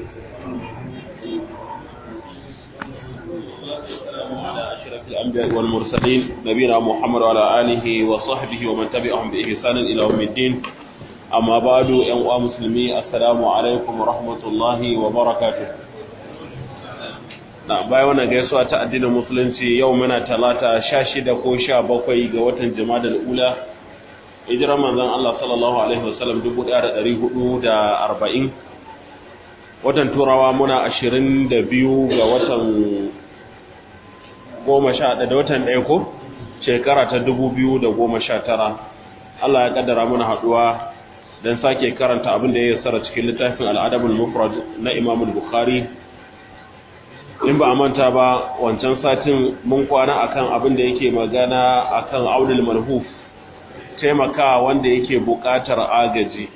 الأنبياء والمرسلين نبينا محمد وعلى آله وصحبه ومن تبعهم بإحسان إلى يوم الدين أما بعد أيها مسلمي السلام عليكم ورحمة الله وبركاته na bayan wannan gaisuwa ta addinin musulunci yau muna talata sha shida ko sha bakwai ga watan jima'a ula hijirar manzon Allah sallallahu alaihi wasallam 1440 watan turawa muna 22 ga watan goma sha da watan ɗaya ko shekara ta 2019 Allah ya kaddara muna haɗuwa don sake karanta abin da ya tsara cikin littafin al'adabul mufrad na Imam Bukhari in ba a manta ba wancan satin mun kwana akan abin da yake magana akan aulul malhuf taimaka wanda yake buƙatar agaji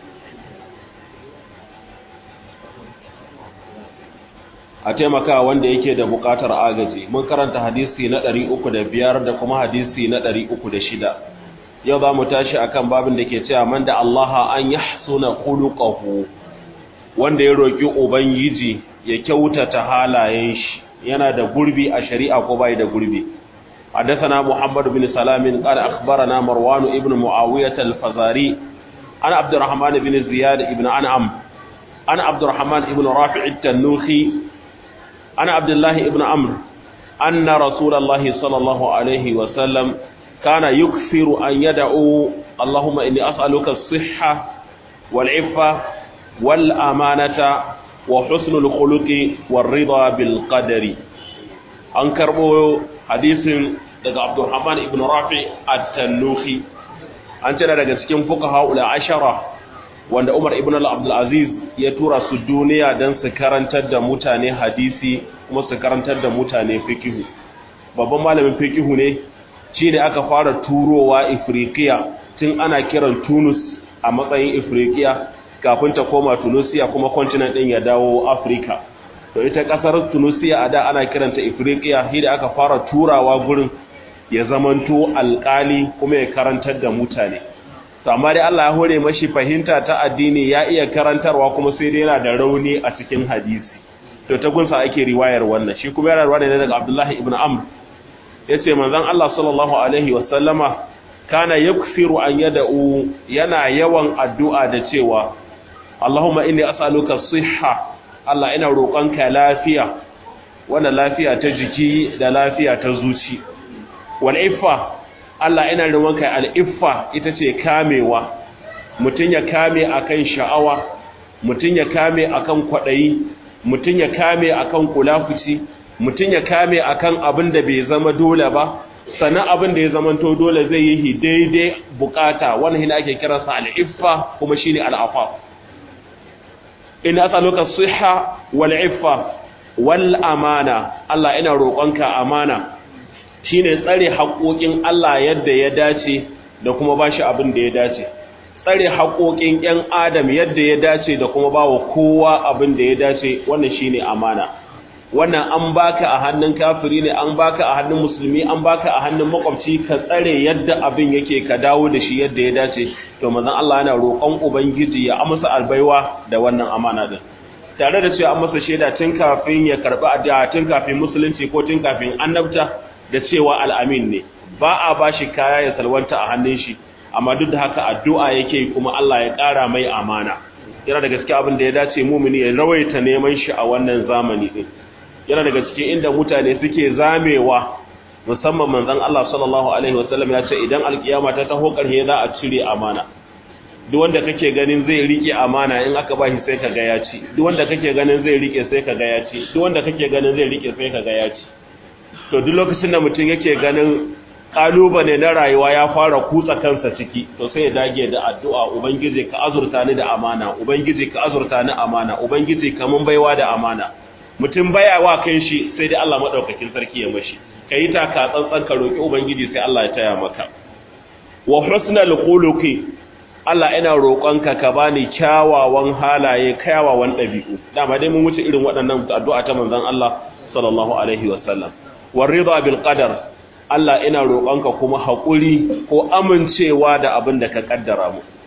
a taimaka wanda yake da buƙatar agaji mun karanta hadisi na 305 da kuma hadisi na 306 yau za mu tashi akan babin da ke cewa man da Allah an yahsuna khuluquhu wanda ya roki ubangiji ya kyautata halayen shi yana da gurbi a shari'a ko bai da gurbi حدثنا محمد بن سلام قال أخبرنا مروان ابن معاوية الفزاري عن عبد الرحمن بن زياد ابن أنعم عن عبد الرحمن ابن رافع التنوخي عن عبد الله ابن عمرو أن رسول الله صلى الله عليه وسلم كان يكثر أن يدعو اللهم إني أسألك الصحة والعفة والأمانة وحسن الخلق والرضا بالقدر أنكربو حديث daga Abdurrahman ibn Rafi at-Tannuhi an tana daga cikin fuqaha ula ashara wanda Umar ibn al-Abdul Aziz ya tura su duniya dan su karantar da mutane hadisi kuma su karantar da mutane fiqh babban malamin fiqh ne shine aka fara turowa Ifriqiya tun ana kiran Tunus a matsayin Ifriqiya kafin ta koma Tunisia kuma continent din ya dawo Africa to ita kasar Tunisia a da ana kiranta Ifriqiya shi da aka fara turawa gurin ya zamanto alƙali kuma ya karantar da mutane to amma dai Allah ya hore mashi fahimta ta addini ya iya karantarwa kuma sai dai yana da rauni a cikin hadisi to ta gunsa ake riwayar wannan shi kuma yana riwaya ne daga Abdullah ibn Amr yace manzon Allah sallallahu alaihi wa sallama kana yakfiru an yad'u yana yawan addu'a da cewa Allahumma inni as'aluka sihha Allah ina roƙonka lafiya wannan lafiya ta jiki da lafiya ta zuci wal'iffa Allah ina ruwanka al'iffa ita ce kamewa mutum ya kame akan sha'awa mutum ya kame akan kwaɗayi mutum ya kame akan kulafuci mutum ya kame akan abin da bai zama dole ba sannan abin da ya zamanto dole zai yi daidai bukata wannan hina ake kiransa al'iffa kuma shine al'afa in asaluka siha wal iffa wal amana Allah ina roƙonka amana shine tsare haƙoƙin Allah yadda ya dace da kuma bashi abin da ya dace tsare haƙoƙin ƴan adam yadda ya dace da kuma bawa kowa abin da ya dace wannan shine amana wannan an baka a hannun kafiri ne an baka a hannun musulmi an baka a hannun makwabci ka tsare yadda abin yake ka dawo da shi yadda ya dace to manzon Allah yana roƙon ubangiji ya amsa albaiwa da wannan amana din tare da cewa an masa shaida tun kafin ya karbi addu'a tun kafin musulunci ko tun kafin annabta da cewa al'amin ne ba a ba shi kaya ya salwanta a hannun shi amma duk da haka addu'a yake kuma Allah ya ƙara mai amana yana daga cikin abin da ya dace mumini ya rawaita neman shi a wannan zamani din yana daga cikin inda mutane suke zamewa musamman manzon Allah sallallahu alaihi wasallam ya ce idan alkiyama ta taho ƙarshe za a cire amana duk wanda kake ganin zai rike amana in aka ba shi sai ka ga ya ci duk wanda kake ganin zai rike sai ka ga ya ci duk wanda kake ganin zai rike sai ka ga ya ci to duk lokacin da mutum yake ganin kalubale na rayuwa ya fara kutsa kansa ciki to sai ya dage da addu'a ubangiji ka azurta ni da amana ubangiji ka azurta ni amana ubangiji ka mun baiwa da amana mutum baya wa kan shi sai dai Allah madaukakin sarki ya mashi kai ta ka tsantsan ka roki ubangiji sai Allah ya taya maka wa husnal khuluqi Allah ina roƙonka ka bani kyawawan halaye kyawawan ɗabi'u dama dai mun wuce irin waɗannan addu'a ta manzon Allah sallallahu alaihi wasallam warida bil qadar Allah ina roƙonka kuma haƙuri ko amincewa da abin da ka kaddara mu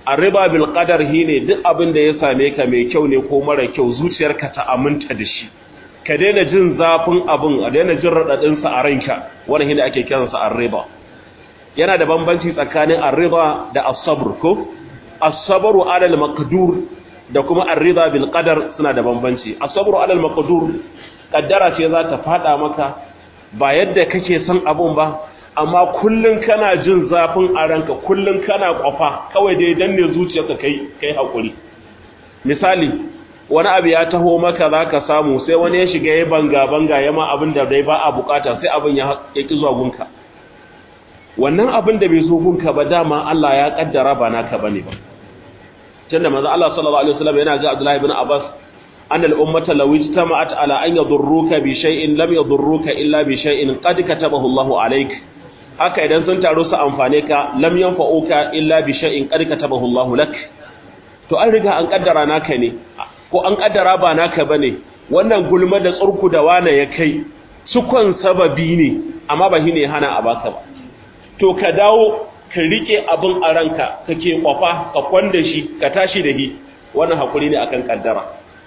arriba bil qadar ne duk abin da ya same ka mai kyau ne ko mara kyau zuciyarka ta aminta da shi ka daina jin zafin abin a daina jin radadin sa a ranka wannan shine ake kiransa arriba yana da bambanci tsakanin arriba da as-sabr ko as-sabru ala al-maqdur da kuma arriba bil qadar suna da bambanci as-sabru ala al-maqdur kaddara ce za ta fada maka ba yadda kake son abun ba amma kullun kana jin zafin a ranka kullun kana kwafa kawai dai danne zuciyarka kai kai hakuri misali wani abu ya taho maka zaka samu sai wani ya shiga ya banga banga yama abin da dai ba a bukata sai abin ya ki zuwa gunka wannan abin da bai zo gunka ba dama Allah ya kaddara ba naka bane ba tunda manzo Allah sallallahu alaihi wasallam yana ga Abdullah ibn Abbas أن الأمة لو اجتمعت على أن يضروك بشيء لم يضروك إلا بشيء قد كتبه الله عليك haka idan sun taru su amfane ka lam yanfa'uka illa bi shay'in qad katabahu Allahu lak to an riga an kaddara naka ne ko an kaddara ba naka bane wannan gulma da tsurku da wane ya kai sukon sababi ne amma ba shine hana a baka ba to ka dawo ka rike abin a ranka kake kwafa ka kwanda shi ka tashi da shi wannan hakuri ne akan kaddara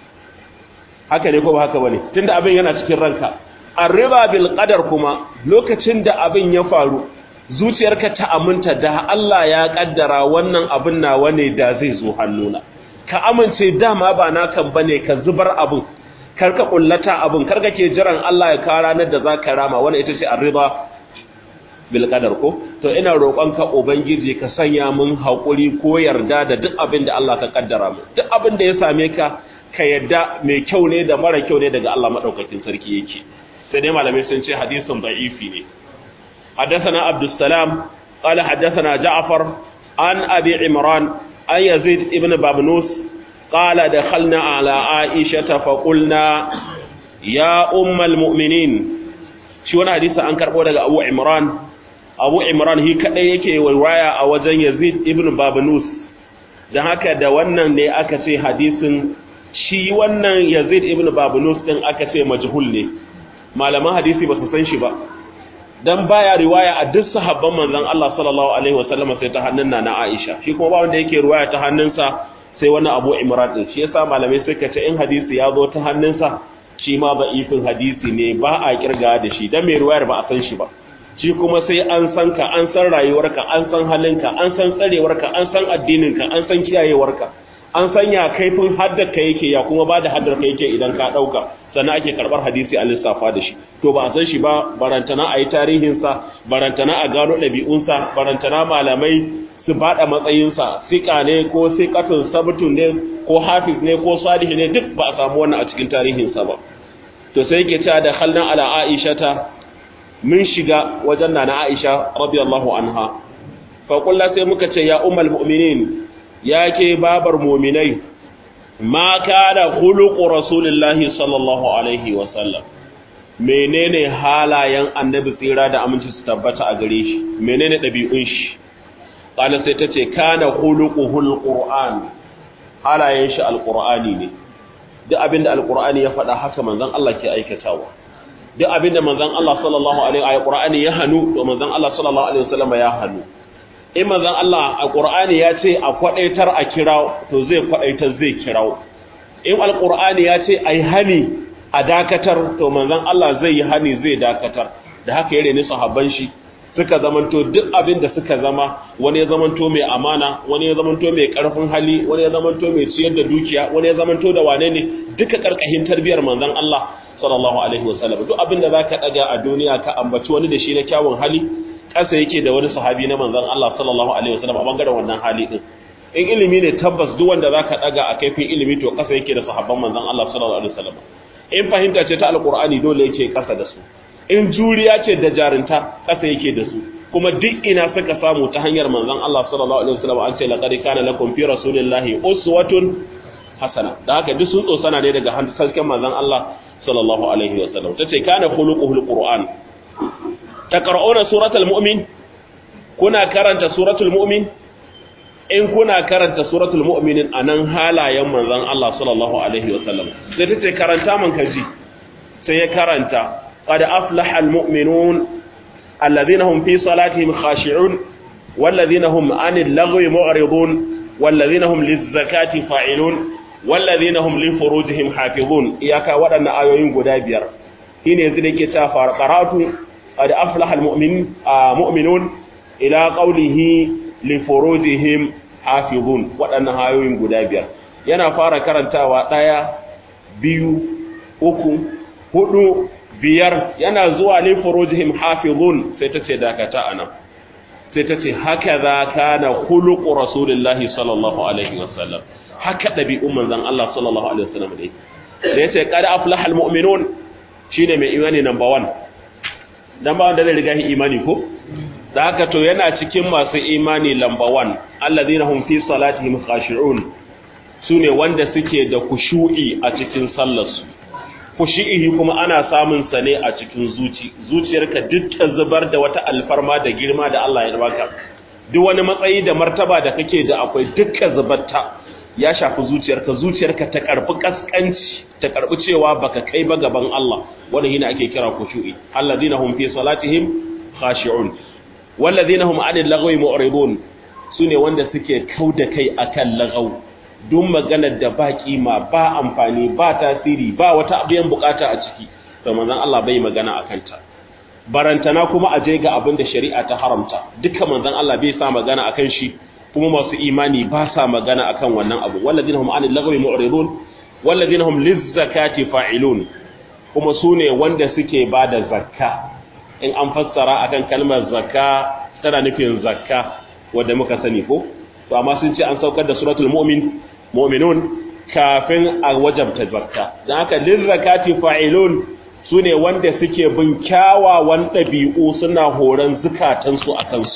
haka ne ko ba haka bane tunda abin yana cikin ranka arriba bil qadar kuma lokacin da abin ya faru zuciyarka ta aminta da Allah ya kaddara wannan abin nawa ne da zai zo hannuna ka amince dama ba nakan bane ka zubar abin karka kullata abin karka ke jiran Allah ya kara ranar da zaka rama wannan ita ce arriba bil qadar ko to ina roƙonka ubangiji ka sanya mun hakuri ko yarda da duk abin da Allah ka kaddara mu duk abin da ya same ka ka yadda mai kyau ne da mara kyau ne daga Allah madaukakin sarki yake sai dai malamai sun ce hadisin da'ifi ne haddathana abdussalam qala haddathana ja'far an abi imran an yazid ibn babnus qala dakhalna ala aisha fa qulna ya ummal mu'minin shi wannan hadisi an karbo daga abu imran abu imran hi kadai yake waya a wajen yazid ibn babnus dan haka da wannan ne aka ce hadisin shi wannan Yazid ibn Babunus din aka ce majhul ne malaman hadisi ba su san shi ba dan baya riwaya a duk sahabban manzon Allah sallallahu alaihi wasallam sai ta hannun na Aisha shi kuma ba wanda yake riwaya ta hannunsa sai wani Abu Imran din shi yasa malamai suka ce in hadisi ya zo ta hannunsa shi ma ifin hadisi ne ba a kirga da shi dan mai riwayar ba a san shi ba shi kuma sai an san ka an san rayuwarka an san halinka an san tsarewarka an san addininka an san kiyayewarka an sanya kaifin haddarka yake ya kuma ba da haddarka yake idan ka ɗauka sannan ake karɓar hadisi a lissafa da shi to ba a san shi ba barantana a yi tarihinsa barantana a gano ɗabi'unsa barantana malamai su baɗa matsayinsa siƙa ne ko siƙatun sabtun ne ko hafiz ne ko salihi ne duk ba a samu wannan a cikin tarihinsa ba to sai yake cewa da khalnan ala aisha ta mun shiga wajen nana aisha radiyallahu anha fa sai muka ce ya ummul mu'minin ya ke babar muminai ma kada khuluqu rasulillahi sallallahu alaihi wa sallam menene halayen annabi tsira da aminci su tabbata a gare shi menene dabi'un shi qala sai tace kana khuluquhul qur'an halayen shi alqur'ani ne duk abinda alqur'ani ya faɗa haka manzon Allah ke aikatawa duk abinda manzon Allah sallallahu alaihi wa qur'ani ya hanu to manzon Allah sallallahu alaihi wasallam ya hanu in manzon Allah a Qur'ani ya ce a kwadaitar a kira to zai kwadaitar zai kirawo in alqur'ani ya ce ai hani a dakatar to manzon Allah zai yi hani zai dakatar da haka yare ne sahabban shi suka zamanto duk abin da suka zama wani ya zamanto mai amana wani ya zamanto mai karfin hali wani ya zamanto mai ciyar da dukiya wani ya zamanto da wane ne duka karkashin tarbiyar manzon Allah sallallahu alaihi wasallam duk abin da zaka daga a duniya ka ambaci wani da shi na kyawun hali ƙasa yake da wani sahabi na manzon Allah sallallahu alaihi wasallam a bangaren wannan hali din in ilimi ne tabbas duk wanda zaka daga a kaifin ilimi to ƙasa yake da sahabban manzon Allah sallallahu alaihi wasallam in fahimta ce ta alqur'ani dole yake ƙasa da su in juriya ce da jarinta ƙasa yake da su kuma duk ina suka samu ta hanyar manzon Allah sallallahu alaihi wasallam an ce laqad kana lakum fi rasulillahi uswatun hasana da haka duk sun tsosana ne daga hasken manzon Allah sallallahu alaihi wasallam tace kana khuluquhul qur'an taqra'una suratul mu'min kuna karanta suratul mu'min in kuna karanta suratul mu'minin anan halayen manzon Allah sallallahu alaihi wasallam sai tace karanta man kaji sai ya karanta qad aflaha almu'minun alladhina hum fi salatihim khashi'un walladhina hum 'anil lagwi mu'ridun wallazina hum lizzakati fa'ilun wallazina hum li furujihim hafizun iyaka waɗannan ayoyin guda biyar shine yanzu da yake cewa qara'atu qad aflaha almu'min mu'minun ila qawlihi li furujihim hafizun waɗannan ayoyin guda biyar yana fara karantawa ɗaya biyu uku hudu biyar yana zuwa li furujihim hafizun sai ta ce dakata anan sai ta ce haka za kana khuluqu rasulillahi sallallahu alaihi wasallam haka ɗabi'un manzan Allah sallallahu Alaihi wasallam dai da ya ce kada aflaha almu'minun shine mai imani number 1 number 1 da zai riga shi imani ko da haka to yana cikin masu imani number 1 allazina hum fi salatihim khashi'un sune wanda suke da kushu'i a cikin sallarsu kushu'i kuma ana samun sa ne a cikin zuci zuciyarka duk ta zubar da wata alfarma da girma da Allah ya baka duk wani matsayi da martaba da kake da akwai dukkan zubarta ya shafi zuciyarka zuciyarka ta karbi kaskanci ta karbi cewa baka kai ba gaban Allah wanda yana ake kira khushu'i alladhina hum fi salatihim khashi'un walladhina hum 'anil lagwi mu'ridun sune wanda suke kauda kai akan lagaw duk maganar da ba kima ba amfani ba tasiri ba wata abiyan bukata a ciki to manzon Allah bai magana akan ta barantana kuma aje ga abin da shari'a ta haramta dukkan manzon Allah bai sa magana akan shi kuma masu imani ba sa magana akan wannan abu walladina hum anil lagwi mu'ridun walladina hum lizzakati fa'ilun kuma sune wanda suke bada zakka in an fassara akan kalmar zakka tana nufin zakka wanda muka sani ko to amma sun ce an saukar da suratul mu'min mu'minun kafin a wajabta zakka dan haka lizzakati fa'ilun sune wanda suke bin kyawawan ɗabi'u suna horon zukatansu a kansu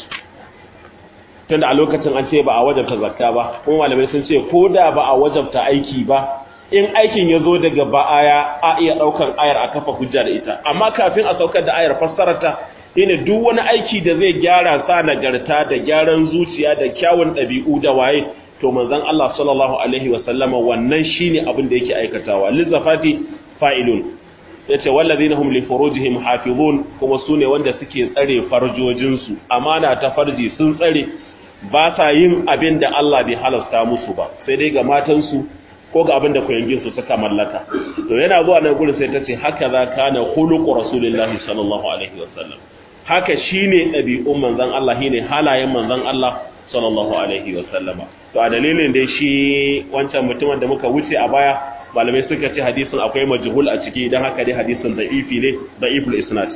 tunda a lokacin an ce ba a wajabta zakka ba kuma malamai sun ce ko da ba a wajabta aiki ba in aikin ya zo daga ba'aya a iya ɗaukar ayar a kafa hujja da ita amma kafin a saukar da ayar fassararta shine duk wani aiki da zai gyara sa nagarta da gyaran zuciya da kyawun ɗabi'u da waye to manzon Allah sallallahu alaihi wa sallama wannan shine abin da yake aikatawa lizafati fa'ilun yace wallazina hum li furujihim hafizun kuma sune wanda suke tsare farjojinsu amana ta farji sun tsare ba sa yin abin da Allah bai halasta musu ba sai dai ga matansu ko ga abin da su suka mallaka to yana zuwa nan gurin sai ta ce haka za kana khuluqu rasulillahi sallallahu alaihi wasallam haka shine ɗabi'un manzon Allah shine halayen manzon Allah sallallahu alaihi wasallama to a dalilin dai shi wancan mutumin da muka wuce a baya malamai suka ce hadisin akwai majhul a ciki dan haka dai hadisin da'ifi ne da'iful isnad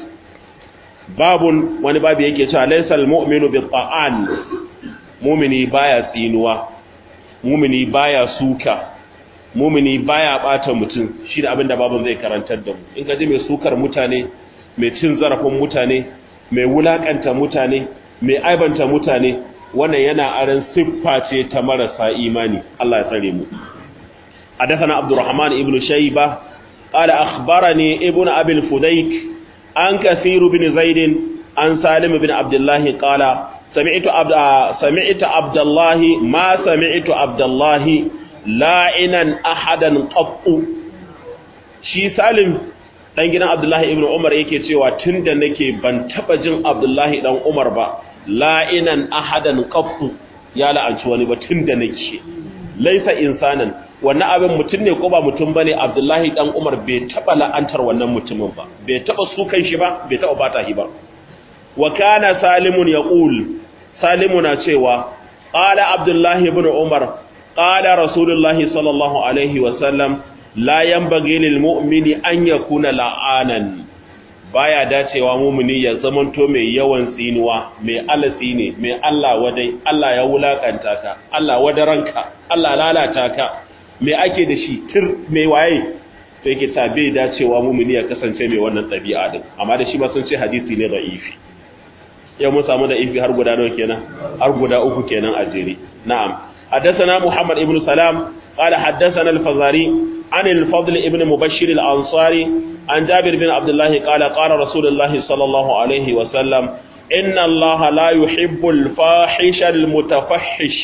babun wani babu yake cewa laysal mu'minu bi ta'an mumini baya tsinuwa mumini baya suka mumini baya bata mutum shi da abinda babun zai karantar da mu in ka ji mai sukar mutane mai cin zarafin mutane mai wulakanta mutane mai aibanta mutane wannan yana aran siffa ce ta marasa imani Allah ya tsare mu حدثنا عبد الرحمن ابن شيبة قال أخبرني ابن أبي الفديك عن كثير بن زيد عن سالم بن عبد الله قال سمعت عبد سمعت عبد الله ما سمعت عبد الله لاعنا احدا قط shi Salim dan gidan Abdullahi ibn Umar yake cewa tunda nake ban taba jin Abdullahi dan Umar ba la'inan ahadan qattu ya la'anci wani ba tunda nake laisa insanan wannan abin mutum ne ko ba mutum bane Abdullahi dan Umar bai taba la'antar wannan mutumin ba bai taba sukan shi ba bai taba bata shi ba wa kana salimun yaqul salimuna cewa qala abdullahi ibn umar qala rasulullahi sallallahu alaihi wa sallam la yanbaghi lil mu'mini an yakuna la'anan baya dacewa mu'mini ya zamanto mai yawan tsinuwa mai alatsi ne mai Allah wadai Allah ya wulakanta ka Allah wadaranka Allah lalata ka me ake da shi tir mai waye to yake ta bai dacewa mu'mini ya kasance mai wannan ɗabi'a din amma da shi ba sun ce hadisi ne da'ifi yau mun samu da ifi har guda nawa kenan har guda uku kenan a jere na'am haddathana muhammad ibn salam qala haddathana al-fazari an al-fadl ibn mubashshir al-ansari an jabir bin abdullah qala qala rasulullah sallallahu alaihi wa sallam inna allaha la yuhibbu al-fahisha al-mutafahhish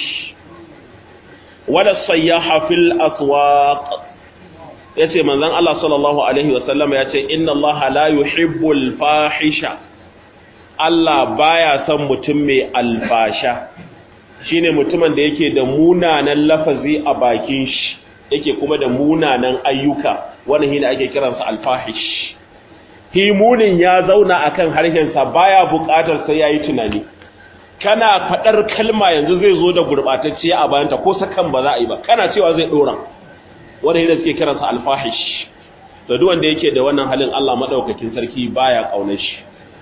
wala as-sayyaha fil aswaq yace manzon Allah sallallahu alaihi wa sallam yace inna allaha la yuhibbu al-fahisha Allah baya son mutum mai alfasha shine mutumin da yake da munanan lafazi a bakin shi yake kuma da munanan ayyuka wannan shine ake kiransa alfahish himunin ya zauna akan harshensa baya buƙatar sai yayi tunani kana fadar kalma yanzu zai zo da gurbatacciya a bayanta ko sakan ba za a yi ba kana cewa zai dora wanda yadda suke kiransa alfahish to duk wanda yake da wannan halin Allah madaukakin sarki baya kaunar shi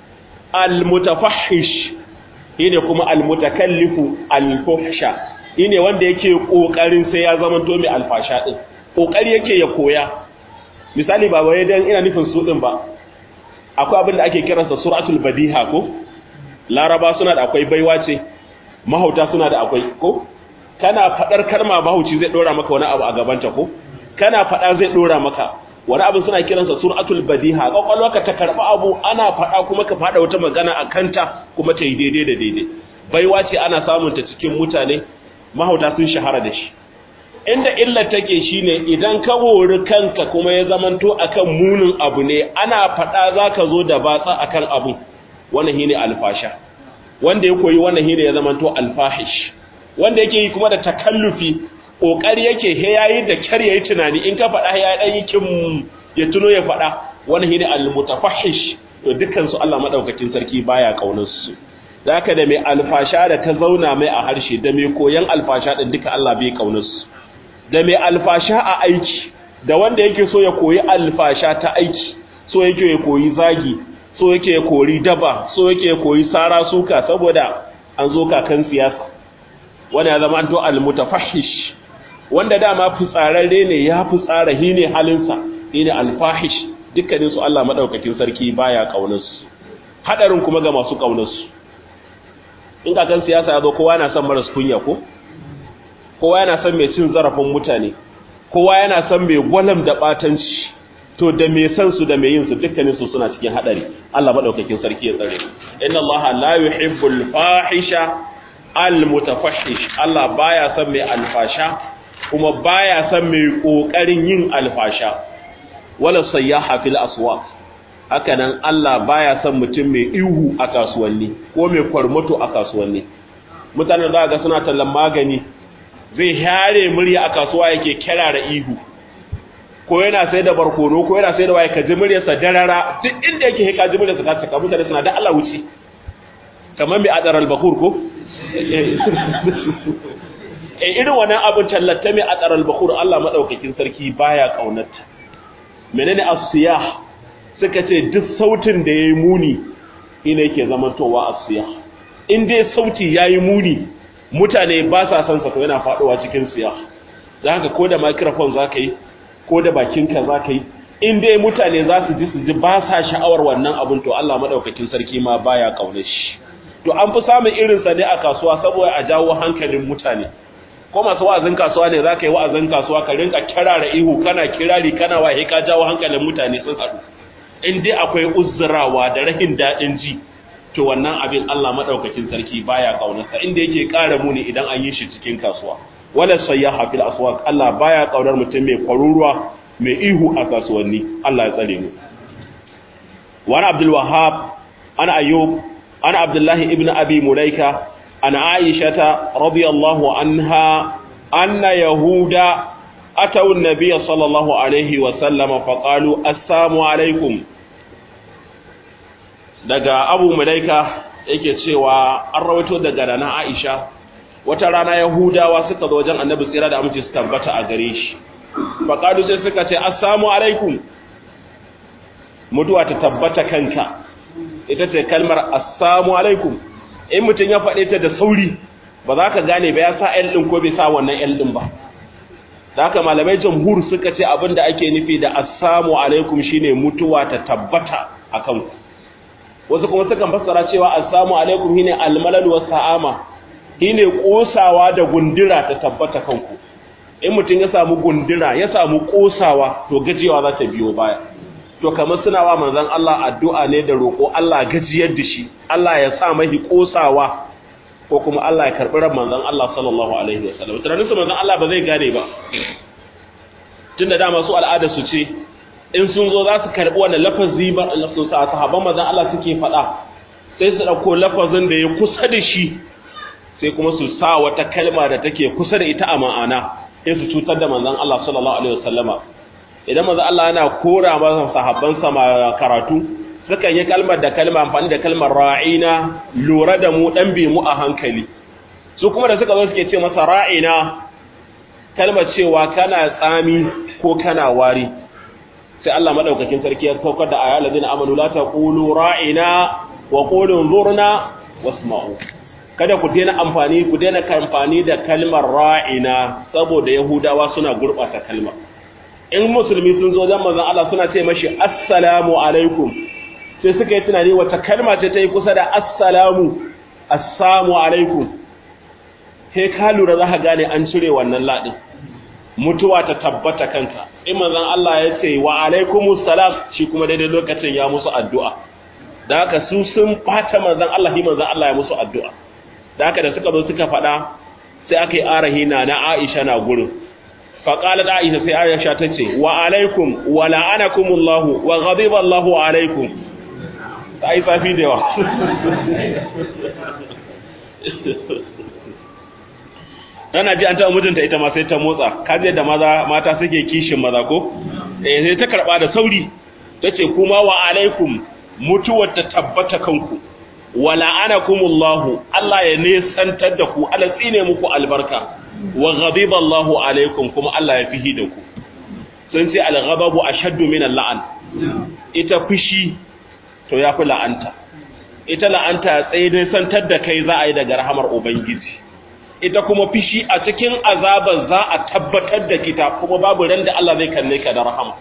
almutafahish shine kuma almutakallifu alfuhsha shine wanda yake kokarin sai ya zama to mai alfasha din kokari yake ya koya misali ba wai dan ina nufin su din ba akwai abin da ake kiransa suratul badiha ko laraba suna da akwai baiwa ce mahauta suna da akwai ko kana fadar kalma mahauci zai dora maka wani abu a gabanta ko kana fada zai dora maka wani abu suna kiransa suratul badiha kwakwalwarka ta karba abu ana fada kuma ka fada wata magana a kanta kuma ta yi daidai da daidai baiwa ce ana samun ta cikin mutane mahauta sun shahara da shi inda illar take shine idan ka wori kanka kuma ya zamanto akan munin abu ne ana fada zaka zo da batsa akan abu wannan shine alfasha wanda ya koyi wannan shine ya zamanto alfahish wanda yake yi kuma da takallufi kokari yake he yayi da kyar yayi tunani in ka faɗa ya dan yi kin ya tuno ya faɗa wannan shine almutafahish to dukkan su Allah madaukakin sarki baya kaunar su zaka da mai alfasha da ta zauna mai a harshe da mai koyan alfasha din duka Allah bai kaunar su da mai alfasha a aiki da wanda yake so ya koyi alfasha ta aiki so yake ya koyi zagi so yake ya kori daba so yake ya koyi sara suka saboda an zo kakan siyasa wanda ya zama to almutafahish wanda dama fitsararre ne ya fitsara hi ne halinsa shi ne alfahish dukkanin su Allah madaukakin sarki baya kaunarsu hadarin kuma ga masu kaunarsu in kakan siyasa ya zo kowa yana son maras kunya ko kowa yana son mai cin zarafin mutane kowa yana son mai gwalam da batanci to da mai san su da mai yin su dukkanin su suna cikin hadari Allah madaukakin sarki ya tsare inna Allah la yuhibbul fahisha al mutafahish Allah baya son mai alfasha kuma baya son mai kokarin yin alfasha wala sayyaha fil aswaq haka nan Allah baya son mutum mai ihu a kasuwanni ko mai kwarmato a kasuwanni mutanen da ga suna tallan magani zai hare murya a kasuwa yake kirara ihu ko yana sai da barkono ko yana sai da waye ka ji muryarsa darara duk inda yake ka ji muryarsa ta cika mutane suna da Allah wuce kamar mai adar al-bakur ko eh irin wannan abin tallata mai adar al-bakur Allah madaukakin sarki baya kaunata menene as-siyah suka ce duk sautin da yayi muni ina yake zamantowa as-siyah in dai sauti yayi muni mutane ba sa son sa to yana faduwa cikin siyah dan haka ko da microphone zaka yi ko da bakinka za ka yi in dai mutane za su ji su ji ba sa sha'awar wannan abin to Allah maɗaukakin sarki ma baya ƙaunar shi to an fi samun irinsa ne a kasuwa saboda a jawo hankalin mutane ko masu wa'azin kasuwa ne za ka yi wa'azin kasuwa ka rinka kirara ihu kana kirari kana wahe ka jawo hankalin mutane sun haɗu in dai akwai uzzurawa da rahin daɗin ji to wannan abin Allah maɗaukakin sarki baya ƙaunarsa inda yake ƙara muni idan an yi shi cikin kasuwa wala sayyaha fil aswaq Allah baya kaunar mutum mai kwaruruwa mai ihu a kasuwanni Allah ya tsare mu wa ana Abdul Wahhab ana Ayyub ana Abdullah ibn Abi Mulaika ana Aisha radiyallahu anha anna yahuda ataw an-nabiy sallallahu alaihi wa sallam fa qalu assalamu alaikum daga Abu Mulaika yake cewa an rawaito daga rana Aisha wata rana yahudawa suka zo wajen annabi tsira da amince su tabbata a gare shi faƙadu sai suka ce assalamu alaikum mutuwa ta tabbata kanka ita ce kalmar assalamu alaikum in mutum ya faɗe ta da sauri ba za ka gane ba ya sa l ɗin ko bai sa wannan l ɗin ba da haka malamai jamhur suka ce abin da ake nufi da assalamu alaikum shine mutuwa ta tabbata a kanku wasu kuma sukan fassara cewa assalamu alaikum shine almalal wa sa'ama shine kosawa da gundura ta tabbata kanku in mutum ya samu gundura ya samu kosawa to gajiyawa za ta biyo baya to kamar suna wa manzon Allah addu'a ne da roƙo Allah gajiyar da shi Allah ya sa mahi kosawa ko kuma Allah ya karɓi ran manzon Allah sallallahu alaihi wasallam tunanin su manzon Allah ba zai gane ba tunda dama su al'ada su ce in sun zo za su karɓi wannan lafazi ba su sahabban manzon Allah suke faɗa sai su ɗauko lafazin da ya kusa da shi sai kuma su sa wata kalma da take kusa da ita a ma'ana sai su cutar da manzon Allah sallallahu alaihi wasallama idan manzon Allah yana kora masa sahabban sa karatu suka yi kalmar da kalma amfani da kalmar ra'ina lura da mu dan bi mu a hankali su kuma da suka zo suke ce masa ra'ina kalmar cewa kana tsami ko kana wari sai Allah madaukakin sarki ya saukar da ayyul ladina amanu la taqulu ra'ina wa qulu zurna wasma'u kada ku daina amfani ku daina amfani da kalmar ra'ina saboda yahudawa suna gurbata kalmar in musulmi sun zo dan manzon Allah suna ce mashi assalamu alaikum sai suka yi tunani wata kalma ce ta yi kusa da assalamu assalamu alaikum sai ka lura za ka gane an cire wannan ladin mutuwa ta tabbata kanka in manzon Allah ya ce wa alaikumus salam shi kuma daidai lokacin ya musu addu'a da haka su sun fata manzon Allah shi manzon Allah ya musu addu'a da haka da suka zo suka faɗa sai aka yi arahi na na Aisha na gurin faqalat Aisha sai Aisha ta ce wa alaikum wa la'anakumullahu wa ghadiba Allahu alaikum ta yi safi da yawa Tana ji an taɓa mijinta ita ma sai ta motsa, kaji yadda maza mata suke kishin maza ko? Eh sai ta karɓa da sauri, ta ce kuma wa alaikum mutuwar ta tabbata kanku, wa la'anakumullahu Allah ya nesantar da ku, Allah tsine muku albarka, wa ghadiba Allahu alaikum kuma Allah ya fihi da ku. Sun ce al-ghadabu ashaddu min al-la'an. Ita fushi to ya fi la'anta. Ita la'anta tsaye nesantar da kai za a yi daga rahamar Ubangiji. ita kuma fishi a cikin azabar za a tabbatar da kita kuma babu ran da Allah zai kalle ka da rahama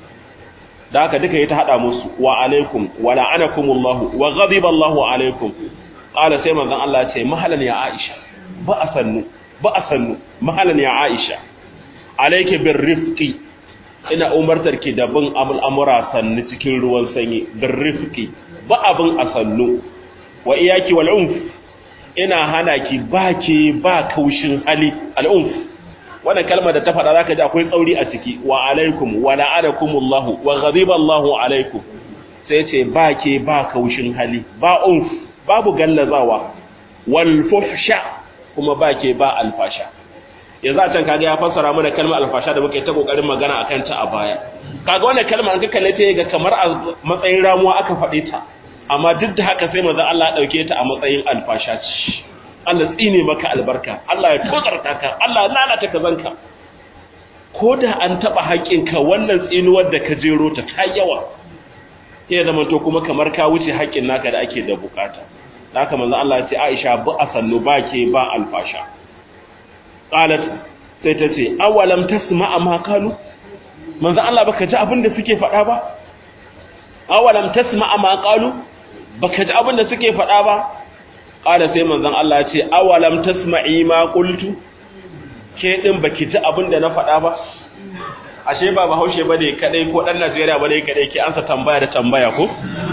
da haka duka yi ta hada musu wa alaikum wa la'anakumullahu wa ghadiba Allahu alaikum qala sai manzon Allah ce mahalan ya Aisha ba a sannu ba a sannu mahalan ya Aisha alayki bir rifqi ina umartar ki da bin amura sannu cikin ruwan sanyi bir rifqi ba abin a sannu wa iyaki wal unf ina hana ki ba ke ba kaushin hali al'umf wannan kalmar da ta faɗa zaka ji akwai tsauri a ciki wa alaikum wa la'anakumullahu wa ghadiba Allahu alaikum sai ce ba ke ba kaushin hali ba umf babu gallazawa wal fuhsha kuma ba ke ba alfasha yanzu a can kaga ya fassara mana kalmar alfasha da muke ta kokarin magana akan ta a baya kaga wannan kalmar an ka kalle ta ga kamar a matsayin ramuwa aka faɗe ta amma duk da haka sai manzo Allah ya dauke ta a matsayin alfasha ce Allah tsine maka albarka Allah ya tozarta ka Allah ya lalata ka zanka ko da an taba haƙinka wannan tsinuwar da ka jero ta ta yawa sai zama to kuma kamar ka wuce haƙin naka da ake da bukata haka manzo Allah ya ce Aisha bu asannu ba ke ba alfasha qalat sai ta ce awalam tasma'a ma qalu manzo Allah baka ji abin da suke faɗa ba awalam tasma'a ma qalu baka ji abin da suke faɗa ba ƙada sai manzon Allah ya ce awalam tasma'i ma qultu ke din baki ji abin da na faɗa ba ashe ba bahaushe bane kadai ko dan Najeriya bane kadai ke ansa tambaya da tambaya ko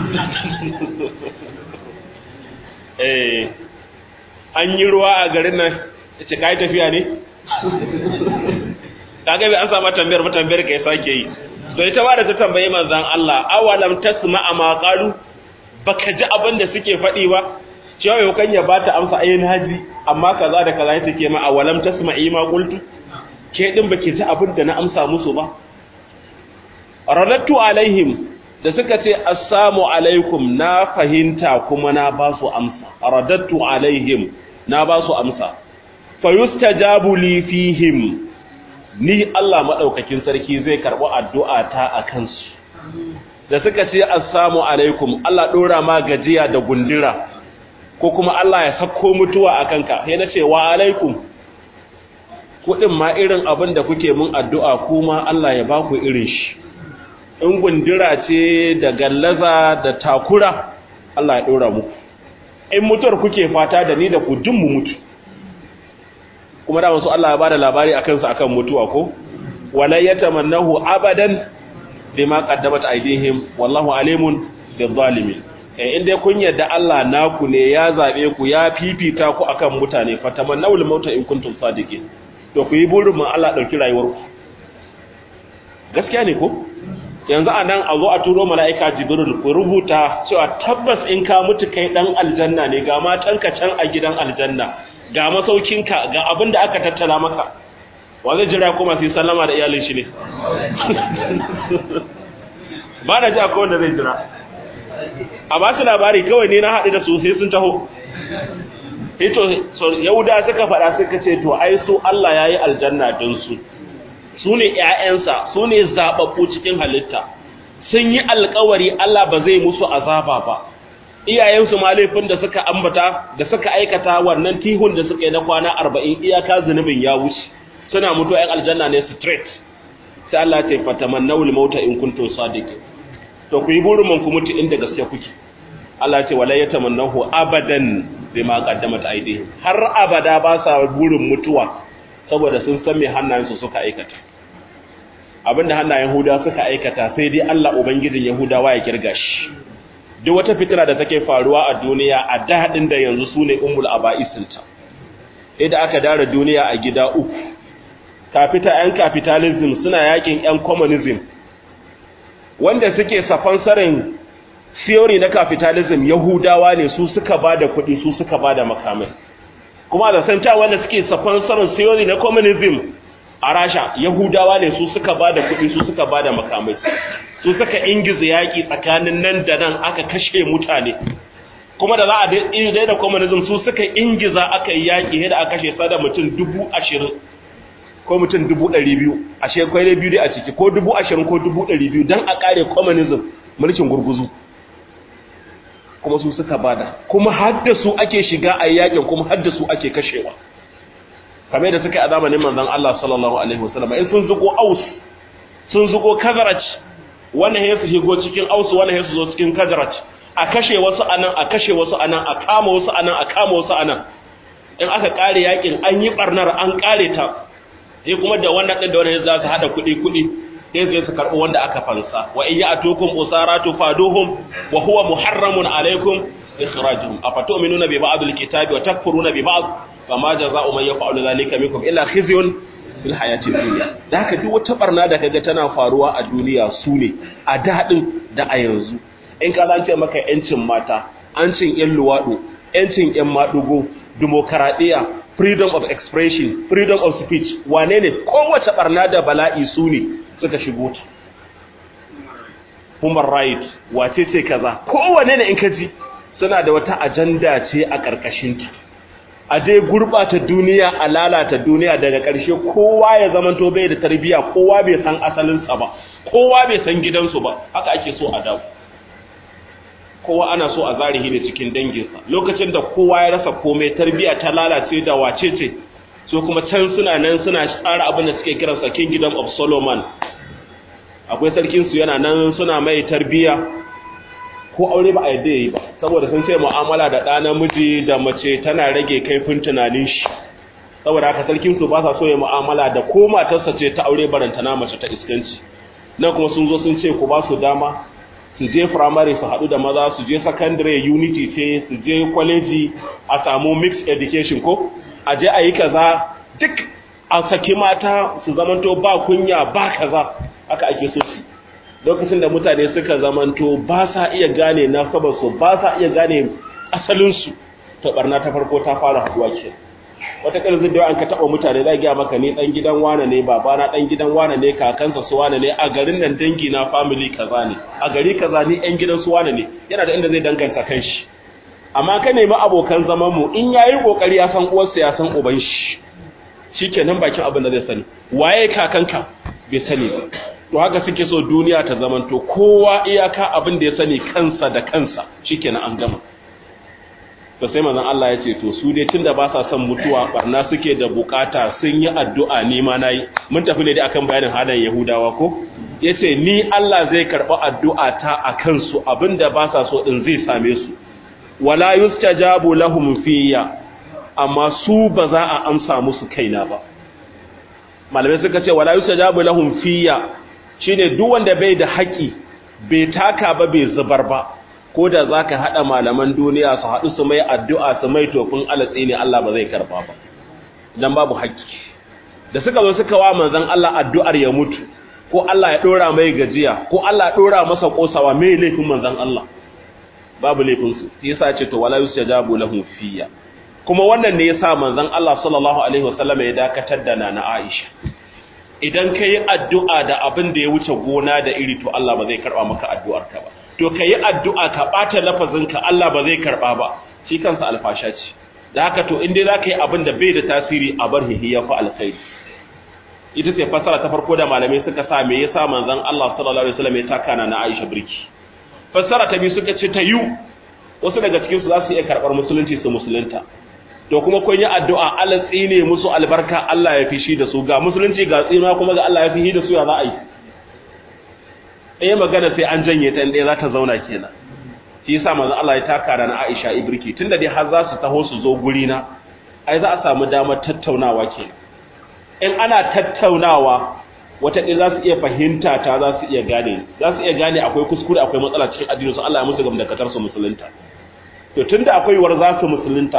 eh an yi ruwa a garin nan ce kai tafiya ne kaga bai an samu tambayar ba tambayar kai sake yi to ita ba da ta tambayi manzon Allah awalam tasma'a ma qalu baka ji abin da suke faɗi ba cewa yau kan ya bata amsa ayin haji amma kaza da kaza take ma awalam tasma'i ma qultu ke din baki ji abin da na amsa musu ba radatu alaihim da suka ce assalamu alaikum na fahimta kuma na ba su amsa radatu alaihim na ba su amsa fayustajabu li fihim ni Allah madaukakin sarki zai karbi addu'a ta akan su da suka ce assalamu alaikum Allah dora ma gajiya da gundura ko kuma Allah ya sako mutuwa a kanka sai na ce wa alaikum kuɗin ma irin abin da kuke mun addu'a kuma Allah ya ba ku irin shi in gundura ce da gallaza da takura Allah ya ɗora muku in mutuwar kuke fata da ni da ku dun mu mutu kuma da wasu Allah ya ba da labari a kansu akan mutuwa ko wala yatamannahu abadan bima qaddamat aydihim wallahu alimun bizzalimin eh inda kun yadda Allah naku ne ya zabe ku ya fifita ku akan mutane fatamannawul mauta in kuntum sadiqin to ku yi burin mun Allah dauki rayuwar ku gaskiya ne ko yanzu anan a zo a turo mala'ika jibril ku rubuta cewa tabbas in ka mutu kai dan aljanna ne ga matanka can a gidan aljanna ga masaukinka ga abin da aka tattala maka wa zai jira kuma sai sallama da iyalin shi ne ba na ji akwai wanda zai jira a ba su labari kawai ne na haɗu da su sai sun taho ito yahuda suka faɗa suka ce to ai su Allah ya yi aljanna don su su ne ‘ya'yansa su ne zaɓaɓɓu cikin halitta sun yi alkawari Allah ba zai musu azaba ba iyayensu ma laifin da suka ambata da suka aikata wannan tihun da suka yi na kwana arba'in iyaka zunubin ya wuce suna mutu ‘yan aljanna ne straight sai Allah ce fatamannawul mauta in kuntum sadiqin to ku yi burin mun ku mutu inda gaske kuke Allah ce wala yatamannahu abadan bima qaddamat aydihim har abada ba sa burin mutuwa saboda sun san me hannayensu suka aikata abinda hannayen Yahuda suka aikata sai dai Allah ubangijin Yahudawa ya kirga shi duk wata fitira da take faruwa a duniya a daɗin da yanzu sune ummul aba'isinta idan aka dara duniya a gida uku kafita yan capitalism suna yakin yan communism wanda suke safansarin theory na capitalism yahudawa ne su suka bada kuɗi su suka bada makamai kuma da santa wanda suke safansarin theory na communism a rasha yahudawa ne su suka bada kuɗi su suka bada makamai su suka ingiza yaƙi tsakanin nan da nan aka kashe mutane kuma da za a daina communism su suka ingiza aka yi yaƙi da aka kashe sada mutum dubu ashirin ko mutum dubu ɗari biyu a shekwai da biyu dai a ciki ko dubu ashirin ko dubu ɗari biyu don a ƙare communism mulkin gurguzu kuma su suka bada kuma hadda su ake shiga a yaƙin kuma hadda su ake kashewa kamar da suka yi a zamanin manzon Allah sallallahu alaihi wasallam in sun zuko aus sun zuko kazaraj wannan ya su shigo cikin aus wannan ya su zo cikin kazaraj a kashe wasu anan a kashe wasu anan a kama wasu anan a kama wasu anan in aka kare yakin an yi barnar an kare ta sai kuma da wannan din da wannan za su hada kuɗi kuɗi sai sai su karɓi wanda aka fansa wa in ya'tukum usaratu faduhum wa huwa muharramun alaikum ikhrajuhum afatu'minuna bi ba'd alkitabi wa takfuruna bi ba'd fama jazaa'u man yaf'alu dhalika minkum illa khizyun fil hayati dunya da haka duk wata barna da kaga tana faruwa a duniya su ne a dadin da a yanzu in ka zance maka yancin mata ancin yan luwado yancin yan madugo demokaradiyya freedom of expression freedom of speech wane ne kowace barna da bala'i su ne suka shigo ta human right wace ce kaza kowane ne in ka ji suna da wata ajanda ce a ƙarƙashinta a dai gurɓata duniya a lalata duniya daga ƙarshe kowa ya zamanto bai da tarbiyya kowa bai san asalinsa ba kowa bai san gidansu ba haka ake so a dawo kowa ana so a zarihi ne cikin danginsa lokacin da kowa ya rasa komai tarbiyya ta lalace da wace ce so kuma can suna nan suna tsara abin da suke kiransa kingdom of solomon akwai sarkinsu yana nan suna mai tarbiyya ko aure ba a yadda ya yi ba saboda sun ce mu'amala da ɗa namiji da mace tana rage kaifin tunanin shi saboda haka sarkinsu ba sa so ya mu'amala da ko matarsa ce ta aure barantana mace ta iskanci nan kuma sun zo sun ce ku ba su dama su je firamare su haɗu da maza su je secondary unity ce su je kwaleji a samu mixed education ko a je a yi kaza duk a saki mata su zamanto ba kunya ba kaza haka ake so su lokacin da mutane suka zamanto ba sa iya gane nasabarsu ba sa iya gane asalinsu to barna ta farko ta fara haduwa ke wata ƙarfin da an ka taɓa mutane za gaya maka ne ɗan gidan wane ne babana ɗan gidan wane ne kakansa su wane ne a garin nan dangi na family kaza ne a gari kaza ni ɗan gidan su wane ne yana da inda zai danganta kan shi amma ka nemi abokan zaman mu in yayi kokari ya san uwarsa ya san uban shi shikenan bakin abin da zai sani waye kakanka bai sani ba to haka suke so duniya ta zamanto kowa iyaka abin da ya sani kansa da kansa shikenan an gama to sai manzon Allah ya ce to su dai tunda ba sa son mutuwa barna suke da bukata sun yi addu'a ni ma nayi mun tafi ne dai akan bayanin halayen Yahudawa ko yace ni Allah zai karba addu'a ta akan su abinda ba sa so din zai same su wala yustajabu lahum fiyya amma su ba za a amsa musu kaina ba malamai suka ce wala yustajabu lahum fiyya shine duk wanda bai da haƙi bai taka ba bai zubar ba ko da zaka hada malaman duniya su hadu su mai addu'a su mai tofin alatsi ne Allah ba zai karba ba dan babu haƙi da suka zo suka wa manzon Allah addu'ar ya mutu ko Allah ya dora mai gajiya ko Allah ya dora masa kosawa mai laifin manzon Allah babu laifin su sai yasa ce to wala yustajabu lahum fiyya kuma wannan ne yasa manzon Allah sallallahu alaihi wasallam ya dakatar da nana Aisha idan kai addu'a da abin da ya wuce gona da iri to Allah ba zai karba maka addu'ar ka ba to kai addu'a ka bata lafazin ka Allah ba zai karba ba shi kansa alfasha ce da haka to in dai zaka yi abin da bai da tasiri a bar hihiya fa alkhairi ita ce fasara ta farko da malamai suka sa me yasa manzon Allah sallallahu alaihi wasallam ya taka na Aisha birki fasara ta biyu suka ce ta yu wasu daga cikin su za su iya karbar musulunci su musulunta to kuma kun yi addu'a Allah tsine musu albarka Allah ya fishi da su ga musulunci ga tsina kuma ga Allah ya fishi da su ya za a yi eh magana sai an janye ta inda za ta zauna kenan shi yasa manzon Allah ya taka da na Aisha ibriki tunda dai har za su taho su zo guri na ai za a samu damar tattaunawa kenan in ana tattaunawa wataƙila za su iya fahimta ta za su iya gane za su iya gane akwai kuskure akwai matsala cikin addininsu Allah ya musu gamdakatar su musulunta to tunda akwai war za su musulunta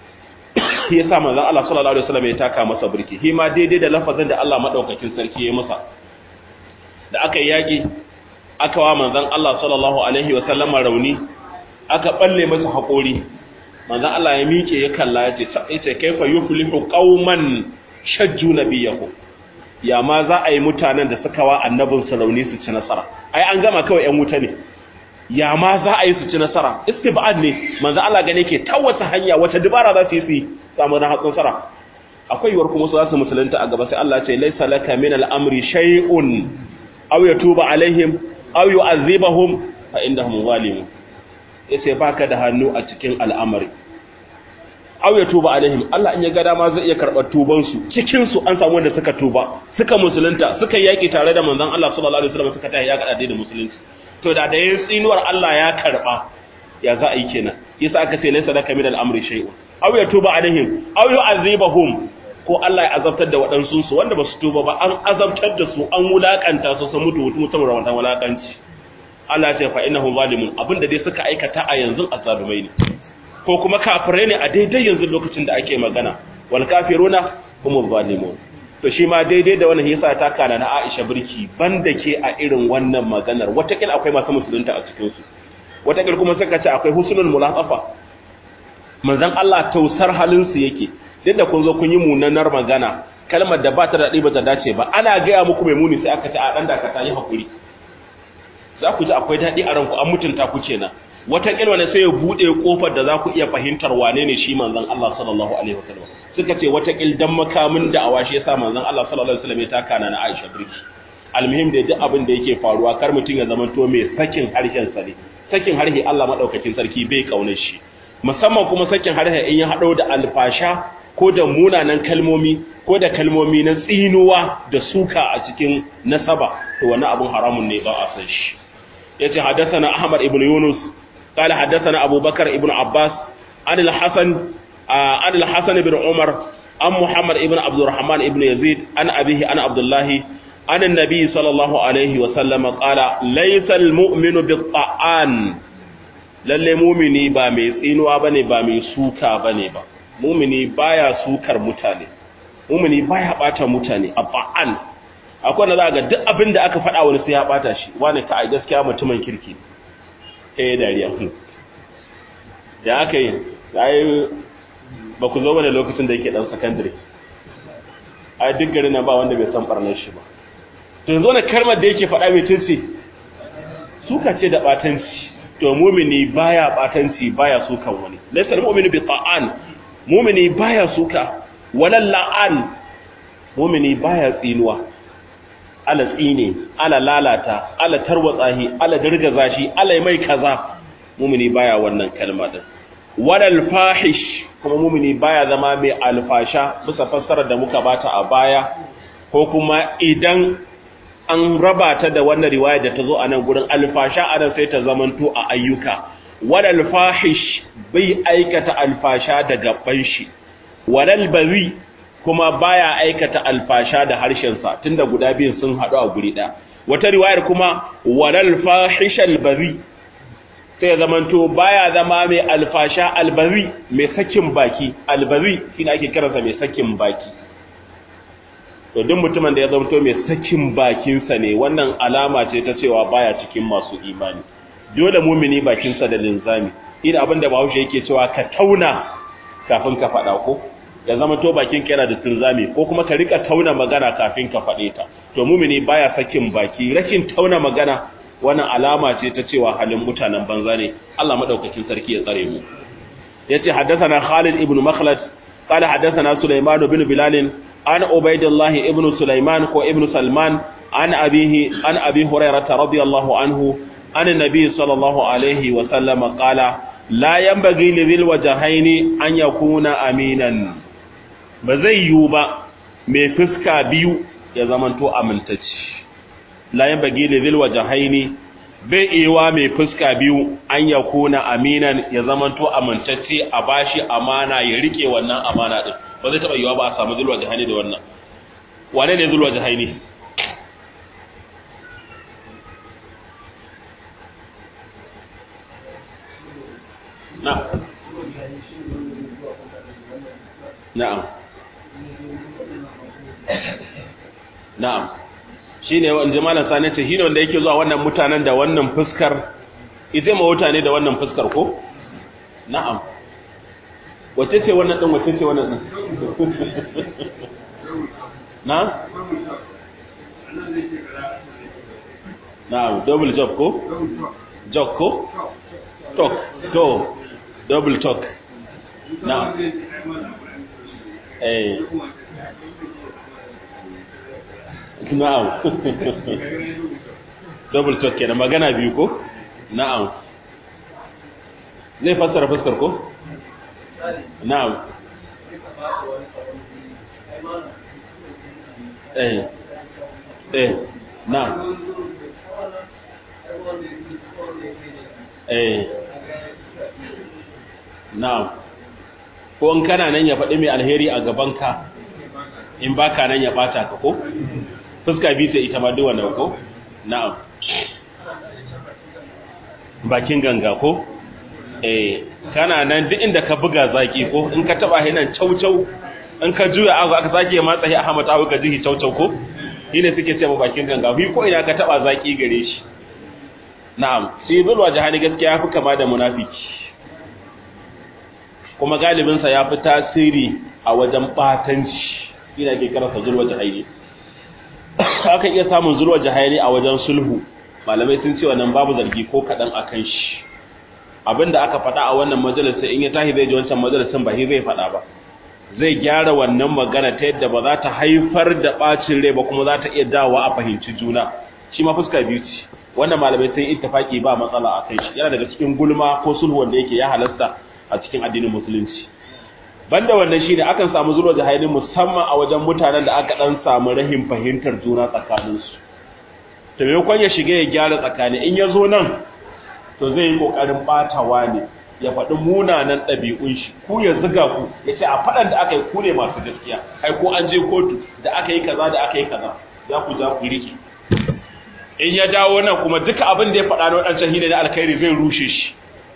ya sa manzon Allah sallallahu alaihi wasallam ya taka masa birki shi ma daidai da lafazin da Allah madaukakin sarki ya masa da aka yi yaki aka wa manzon Allah sallallahu alaihi wasallam rauni aka balle masa haƙori manzon Allah ya miƙe ya kalla ya ce sai kaifa yuflihu qauman shajju nabiyahu ya ma za a yi mutanen da suka wa annabin rauni su ci nasara ai an gama kawai yan wuta ne ya ma za a yi su ci nasara istibad ne manzo Allah gane ke ta wata hanya wata dubara za su yi su samu na hatsin sara akwai yiwuwar kuma su za su musulunta a gaba sai Allah ce laisa laka min al-amri shay'un aw yatuba alaihim aw yu'adhibahum fa innahum zalimun yace baka da hannu a cikin al'amari aw ya tuba alaihim Allah in ya ga dama zai iya karɓar tuban su cikin su an samu wanda suka tuba suka musulunta suka yaki tare da manzon Allah sallallahu alaihi wasallam suka tayi ya gada da musulunci to da da yin tsinuwar Allah ya karba ya za a yi kenan yasa aka ce laysa laka min al-amri shay'un aw ya tuba alaihim aw yu'azibahum ko Allah ya azabtar da waɗansu su wanda ba su tuba ba an azabtar da su an wulakanta su sun mutu mutu saboda wannan wulakanci Allah ya ce fa innahum zalimun abinda dai suka aikata a yanzu azzalumai ne ko kuma kafirai ne a daidai yanzu lokacin da ake magana wal kafiruna humuz zalimun to shi ma daidai da wannan yasa ta kana na Aisha birki banda ke a irin wannan maganar watakil akwai masu musulunta a cikin su watakil kuma suka ce akwai husnul mulaqafa manzon Allah tausar halin su yake duk da kun zo kun yi munanar magana kalmar da ba ta daɗi ba ta dace ba ana gaya muku mai muni sai aka ce a dan da ka yi hakuri za ku ji akwai daɗi a ranku an mutunta ku kenan wataƙil wani sai ya buɗe ƙofar da za ku iya fahimtar wane ne shi manzon Allah sallallahu alaihi wasallam suka ce wataƙil dan makamin da awa shi yasa manzon Allah sallallahu alaihi wasallam ya taka na Aisha birki almuhim da duk abin da yake faruwa kar mutum ya zama to mai sakin harshen sa ne sakin harshe Allah madaukakin sarki bai kaunar shi musamman kuma sakin harshe in ya hado da alfasha ko da munanan kalmomi ko da kalmomi na tsinuwa da suka a cikin nasaba to wannan abun haramun ne ba a san shi yace hadathana Ahmad ibn Yunus قال حدثنا أبو بكر ابن عباس عن الحسن عن الحسن بن عمر عن محمد ابن عبد الرحمن ابن يزيد عن أبيه عن عبد الله عن النبي صلى الله عليه وسلم قال ليس المؤمن بالطعان lalle mumini ba mai tsinuwa bane ba mai suka bane ba mumini baya sukar mutane mumini baya bata mutane abba'an akwai wanda za ga duk abin da aka faɗa wani sai ya bata shi wani ka ai gaskiya mutumin kirki ɗaya dariya da aka yi ai ba ku zo wani lokacin da yake ɗan sakandare ai duk garin nan ba wanda bai san ɓarnar shi ba to yanzu wani kalmar da yake faɗa mai tunsi suka ce da ɓatanci to mumini baya ɓatanci baya sukan wani laisar mumini bi ta'an mumini baya suka walal la'an mumini baya tsinuwa ala tsine ala lalata ala tarwatsahi ala dirgaza shi ala mai kaza mumini baya wannan kalma din walal fahish kuma mumini baya zama mai alfasha bisa fassarar da muka bata a baya ko kuma idan an raba ta da wannan riwaya da ta zo a nan gurin alfasha a nan sai ta zamanto a ayyuka walal fahish bai aikata alfasha da gaban shi walal bari kuma baya aikata alfasha da harshensa tunda guda biyun sun haɗu a guri ɗaya wata riwayar kuma walal fahishal bari sai zamanto baya zama mai alfasha albari mai sakin baki albari shine ake kiransa mai sakin baki to duk mutumin da ya zamanto mai sakin bakinsa ne wannan alama ce ta cewa baya cikin masu imani dole mumini bakinsa da linzami ina abin da bahaushe yake cewa ka tauna kafin ka faɗa ko ya zama to bakin ka yana da tunzami ko kuma ka rika tauna magana kafin ka faɗe ta to mumini baya sakin baki rashin tauna magana wannan alama ce ta cewa halin mutanen banza ne Allah madaukakin sarki ya tsare mu yace haddathana Khalid ibn Makhlad qala haddathana Sulaiman ibn Bilal an Ubaydullah ibn Sulaiman ko ibn Salman an abihi an abi Hurairah radiyallahu anhu an nabi sallallahu alaihi wa sallam qala la yanbaghi lidhil wajhaini an yakuna aminan ba zai yiwu ba mai fuska biyu ya zamanto amintacci la yanbaghi lidhil wajhaini bai iwa mai fuska biyu an ya kuna aminan ya zamanto amintacce a bashi amana ya rike wannan amana din ba zai taba yiwa ba a samu zulwa jahani da wannan wane ne zulwa jahani na na'am na'am shi ne wanda malam sani ce shi ne wanda yake zuwa wannan mutanen da wannan fuskar ita ma mutane da wannan fuskar ko na'am wace ce wannan din wace ce wannan din na na'am double job ko job ko talk to double talk na'am eh na'am double talk kenan magana biyu ko na'am zai fassara fuskar ko na'am eh eh na'am eh na'am ko in kana nan ya faɗi mai alheri a gabanka in baka nan ya ɓata ka ko fuska biyu sai ita ma duwa na ko na'am bakin ganga ko eh kana nan duk inda ka buga zaki ko in ka taba hinan caucau in ka juya aka aka sake matsa hi Ahmad Awu ka jihi caucau ko shine suke cewa bakin ganga hi ko ina ka taba zaki gare shi na'am sai zulwa jahani gaskiya yafi kama da munafiki kuma galibin sa yafi tasiri a wajen batanci ina ke karasa zulwa jahani aka iya samun zulwa jahani a wajen sulhu malamai sun ce wannan babu zargi ko kadan akan shi abinda aka faɗa a wannan majalisa in ya tahi zai ji wancan majalisin ba zai faɗa ba zai gyara wannan magana ta yadda ba za ta haifar da ɓacin rai ba kuma za ta iya dawa a fahimci juna shi ma fuska biyu ce wannan malamai sun ittifaki ba matsala a kai shi yana daga cikin gulma ko sulhu wanda yake ya halasta a cikin addinin musulunci banda wannan shine akan samu zuwa jahilin musamman a wajen mutanen da aka dan samu rahin fahimtar juna tsakaninsu to maimakon ya shiga ya gyara tsakani in ya zo nan to zai yi kokarin batawa ne ya faɗi munanan ɗabi'un shi ku ya ziga ku ya ce a faɗan da aka yi ku ne masu gaskiya ai ko an je kotu da aka yi kaza da aka yi kaza za ku za ku rike in ya dawo nan kuma duka abin da ya faɗa na waɗancan hine da alkhairi zai rushe shi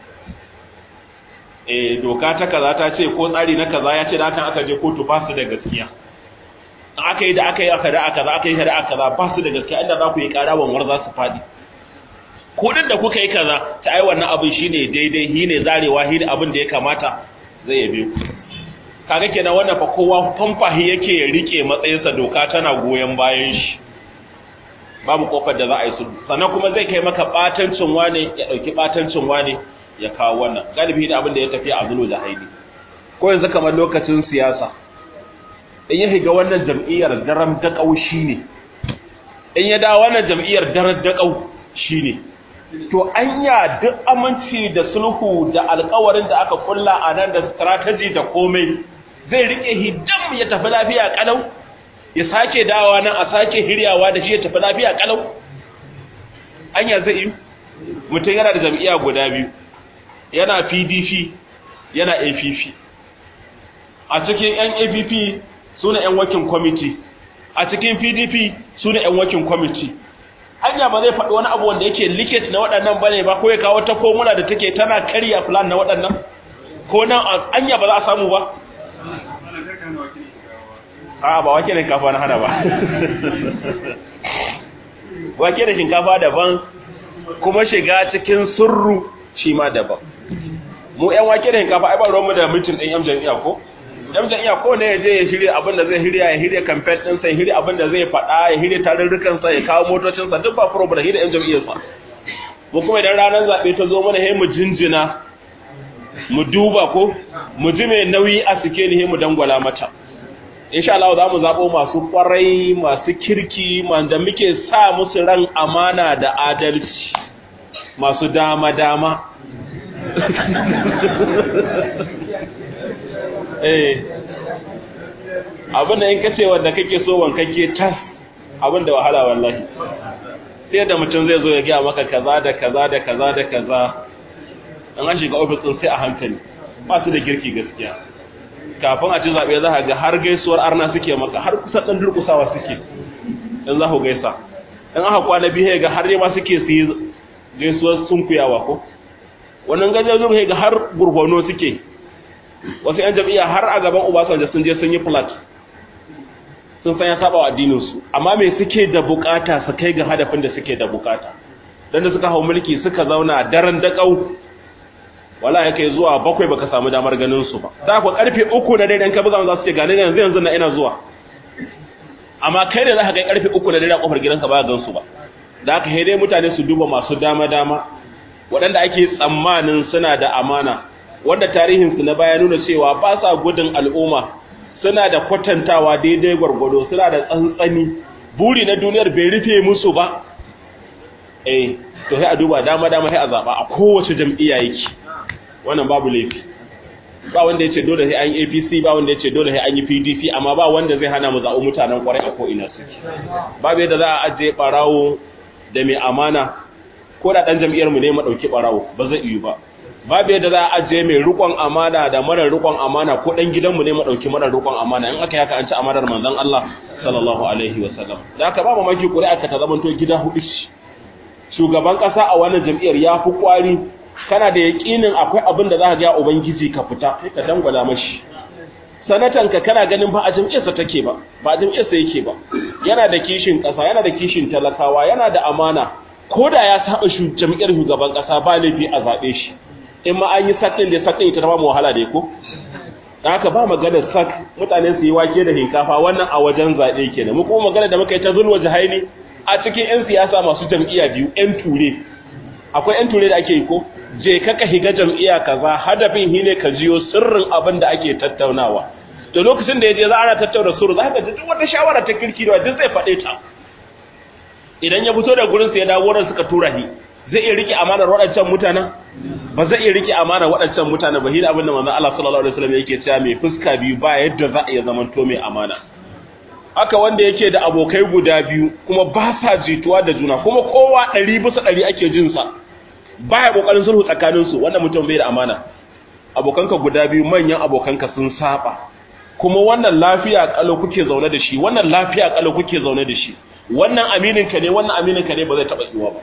eh doka ta kaza ta ce ko tsari na kaza ya ce da hakan aka je kotu ba su da gaskiya aka yi da aka yi aka da aka za aka yi da aka za ba su da gaskiya inda za ku yi ƙara wanwar za su faɗi kudin da kuka yi kaza ta ai wannan abin shine daidai shine zarewa shine abin da ya kamata zai yabe ku kaga kenan wannan fa kowa famfahi yake ya rike matsayinsa doka tana goyen bayan shi babu kofar da za a yi sulhu sannan kuma zai kai maka batancin wane ya dauki batancin wane ya kawo wannan galibi da abin da ya tafi a zulu da haini ko yanzu kamar lokacin siyasa in ya shiga wannan jam'iyyar daram da kaushi ne in ya dawo wannan jam'iyyar daram da kau shine to anya duk aminci da sulhu da alkawarin da aka kulla a nan da strategy da komai zai rike hidam ya tafi lafiya kalau ya sake dawa nan a sake hiryawa da shi ya tafi lafiya kalau anya zai yi mutum yana da jam'iyya guda biyu yana PDP yana APP a cikin yan APP suna yan working committee a cikin PDP suna yan working committee anya ba zai faɗi wani abu wanda yake liket na waɗannan bane ba ko ya kawo ta formula da take tana karya plan na waɗannan ko nan anya ba za a samu ba a ba wake da shinkafa na hana ba wake da shinkafa daban kuma shiga cikin surru shi ma daban mu yan wake da hinkafa ai ba ruwan mu da mutum din yan jami'a ko yan jami'a ko ne ya je ya shirya abin da zai shirya ya shirya campaign din sa ya shirya abin da zai faɗa ya shirya tarurrukan sa ya kawo motocin sa duk ba problem da yan jami'ar sa mu kuma idan ranar zabe ta zo mana he mu jinjina mu duba ko mu ji mai nauyi a sike ni he mu dangwala mata insha Allah za mu zabo masu kwarai masu kirki da muke sa musu ran amana da adalci masu dama dama eh abinda in kace wanda kake so wankake tas abinda wahala wallahi sai da mutum zai zo ya ga maka kaza da kaza da kaza da kaza an an shiga office din sai a hankali ba su da girki gaskiya kafin a ci zabe za ka ga har gaisuwar arna suke maka har kusa dan durkusawa suke in za ku gaisa in aka kwana biyu ga har ma suke su yi gaisuwar sunkuyawa ko wannan gajen zuwa ga har gurgono suke wasu yan jam'iyya har a gaban Obasanjo sun je sun yi flat sun san ya saba wa addininsu amma me suke da bukata su kai ga hadafin da suke da bukata dan da suka hau mulki suka zauna daren daƙau wala ya kai zuwa bakwai baka samu damar ganin su ba da ku karfe uku na dare ka buga za su ce gani yanzu yanzu na ina zuwa amma kai da za ka kai karfe uku na dare a kofar gidanka ba gan su ba da haka dai mutane su duba masu dama dama waɗanda ake tsammanin suna da amana wanda tarihinsu na baya nuna cewa ba sa gudun al'umma suna da kwatantawa daidai gwargwado suna da tsantsani buri na duniyar bai rufe musu ba eh to sai a duba dama dama sai a zaba a kowace jam'iyya yake wannan babu laifi ba wanda yace dole sai an yi APC ba wanda yace dole sai an yi PDP amma ba wanda zai hana mu zaɓi mutanen kwarai a ko ina suke babu yadda za a ajiye barawo da mai amana ko da dan jam'iyyar mu ne mu dauki barawo ba zai yi ba babu yadda za a ajiye mai rikon amana da marar rikon amana ko dan gidanmu ne mu dauki marar rikon amana in aka yaka an ci amanar manzon Allah sallallahu alaihi wasallam da aka ba mamaki ƙuri'a ka ta zamanto gida hudu shugaban kasa a wannan jam'iyyar ya fi kwari kana da yakinin akwai abin da za ka ga ubangiji ka fita sai ka dangwala mashi sanatan ka kana ganin ba a jam'iyyarsa take ba ba a jam'iyyarsa yake ba yana da kishin kasa yana da kishin talakawa yana da amana ko da ya saba jam'iyyar shugaban kasa ba laifi a zabe shi in ma an yi sakin da sakin ita ba mu wahala da ko dan haka ba magana sak mutane su yi wake da hinkafa wannan a wajen zabe kenan mu kuma magana da muka yi ta zulwa jahaili a cikin yan siyasa masu jam'iyya biyu yan ture akwai yan ture da ake yi ko je ka ka higa jam'iyya kaza hadafin hi ne ka jiyo sirrin abin da ake tattaunawa to lokacin da yaje za ana tattauna sirru za ka ji duk wata shawara ta kirki da duk zai faɗe ta idan ya fito da gurin sa ya dawo wurin suka tura shi zai iya rike amanar waɗancan mutanen ba zai iya rike amanar waɗancan mutanen ba hira abin da manzon Allah sallallahu alaihi wasallam yake cewa mai fuska biyu ba yadda za a iya zaman to mai amana haka wanda yake da abokai guda biyu kuma ba sa jituwa da juna kuma kowa ɗari bisa ɗari ake jin sa baya kokarin sulhu tsakanin su wannan mutum bai da amana abokanka guda biyu manyan abokanka sun saba kuma wannan lafiya kalau kuke zaune da shi wannan lafiya kalau kuke zaune da shi wannan aminin ka ne wannan aminin ka ne ba zai taba tsiwa ba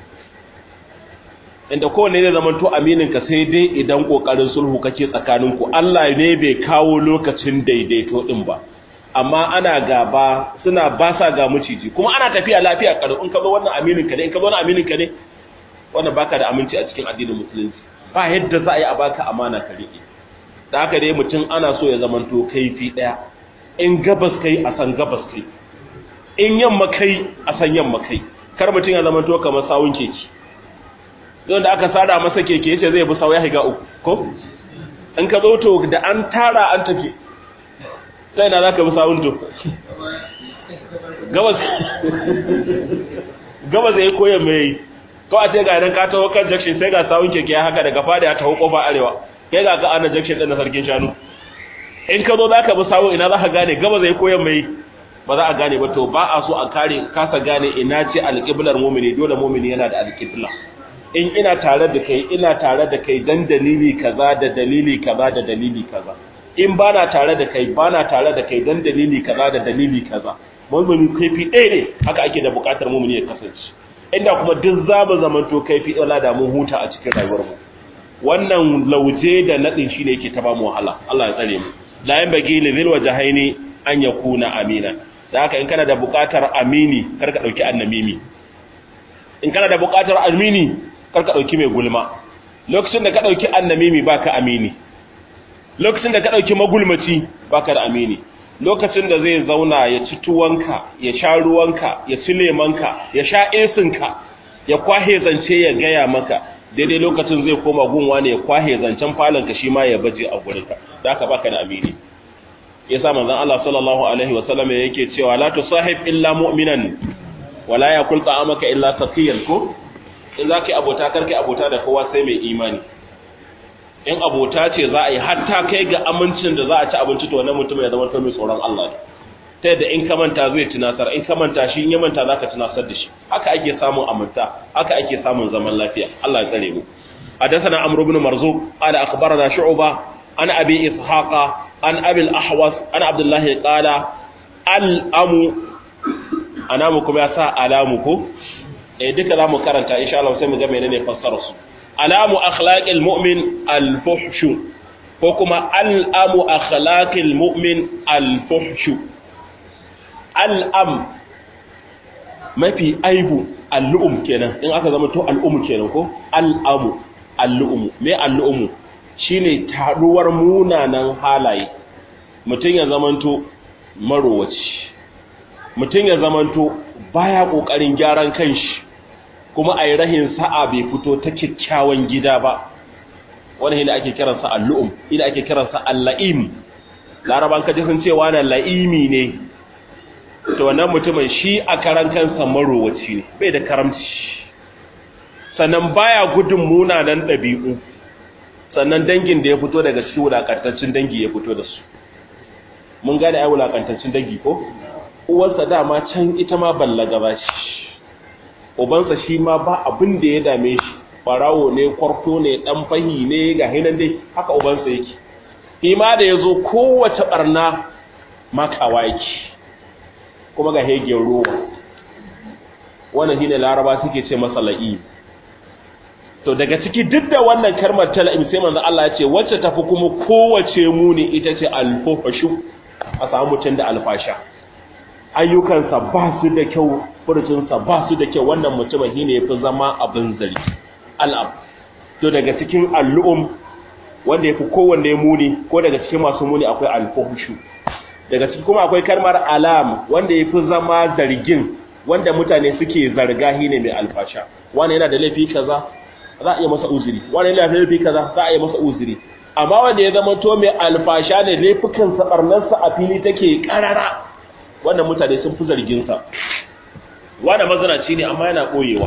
inda kowanne zai zama to aminin ka sai dai idan kokarin sulhu kake tsakanin ku Allah ne bai kawo lokacin daidaito din ba amma ana gaba suna ba sa ga muciji kuma ana tafiya lafiya kalau in ka zo wannan aminin ka ne in ka zo wannan aminin ka ne wannan baka da aminci a cikin addinin musulunci ba yadda za a yi a baka amana ka riƙe da haka dai mutum ana so ya zamanto kaifi ɗaya in gabas kai a san gabas kai in yamma kai a san yamma kai kar mutum ya zamanto kamar sawun keke don da aka sada masa keke yace zai bi sawu ya higa uku ko in ka zo to da an tara an tafi sai na zaka bi sawun to gabas gabas yayi koyan mai ko a ce ga idan ka taho kan junction sai ga sawun keke ya haka daga fada ya taho kofa arewa kai ga ka ana junction din na sarkin shanu in ka zo zaka bi sawo ina zaka gane gaba zai koyan mai ba za a gane ba to ba a so a kare kasa gane ina ce alqiblar mu'mini dole mu'mini yana da alqibla in ina tare da kai ina tare da kai dan dalili kaza da dalili kaza da dalili kaza in bana tare da kai bana tare da kai dan dalili kaza da dalili kaza mu'mini kaifi ɗaya ne haka ake da buƙatar mu'mini ya kasance inda kuma duk za mu zamanto kaifi wala da mun huta a cikin rayuwarmu wannan lauje da nadin shine yake ta ba mu wahala Allah ya tsare mu la yan bagi li zil wajhaini an yakuna amina da haka in kana da buƙatar amini kar ka dauki annamimi in kana da buƙatar amini kar ka dauki mai gulma lokacin da ka ɗauki annamimi baka amini lokacin da ka ɗauki magulmaci baka da amini lokacin da zai zauna ya ci tuwanka ya sha ruwanka ya ci lemanka ya sha esinka ya kwahe zance ya gaya maka daidai lokacin zai koma gunwa ne ya kwahe zancen falonka shi ma ya baje a gurinka da aka baka da amini yasa manzon Allah sallallahu alaihi wasallam yake cewa la tusahib illa mu'minan wala yakul ta'amaka illa taqiyan ko in zaka abota karkai abota da kowa sai mai imani in abota ce za a yi hatta kai ga amincin da za a ci abinci to wannan mutum ya zama to mai tsoron Allah ne ta yadda in ka manta zai tunasar in ka manta shi in ya manta zaka tunasar da shi haka ake samun aminta haka ake samun zaman lafiya Allah ya tsare mu حدثنا عمرو بن مرزوق قال أخبرنا شعبة عن أبي إسحاق عن أبي الأحوص عن عبد الله قال الأم أنامكم يا سا ألامكم إيه ديك لا مكرنتا إن شاء الله سيما جمع لنا فسر ألام أخلاق المؤمن الفحش وكما الأم أخلاق المؤمن الفحش الأم ما في أيب اللؤم كنا إن أكذا ما تو الأم كنا كو الأم اللؤم ما اللؤم shine taruwar munanan halaye mutum ya zamanto marowaci mutum ya zamanto baya kokarin gyaran kanshi kuma ayi rahin sa'a bai fito ta kyakkyawan gida ba wannan ne ake kiransa al-lu'um ina ake kiransa al-la'im laraban kaje sun ce wani la'imi ne to wannan mutumin shi a karan kansa marowaci ne bai da karamci sannan baya gudun munanan ɗabi'u sannan dangin da ya fito daga cikin wulakantaccen dangi ya fito da su mun gane ai wulakantaccen dangi ko uwarsa dama can ita ma ballaga ba shi ubansa shi ma ba abin da ya dame shi barawo ne kwarto ne dan fahi ne ga hinan dai haka ubansa yake ima da yazo kowace barna makawa yake kuma ga hegen ruwa wannan shine laraba suke ce masa la'i to daga ciki duk da wannan kalmar tala'im sai manzo Allah ya ce wacce tafi kuma kowace muni ita ce alfahashu a samu mutum da alfasha ayyukansa ba su da kyau furcinsa ba su da kyau wannan mutumin shine yafi zama abin zari al'ab to daga cikin al'um wanda yafi kowanne muni ko daga cikin masu muni akwai alfahashu daga ciki kuma akwai kalmar alam wanda yafi zama zargin wanda mutane suke zarga shine mai alfasha wani yana da laifi kaza za a iya masa uzuri wani laifi kaza za a iya masa uzuri amma wanda ya zama to mai alfasha ne laifukan sa barnarsa a fili take karara wannan mutane sun fi zargin sa wanda mazanaci ne amma yana koyewa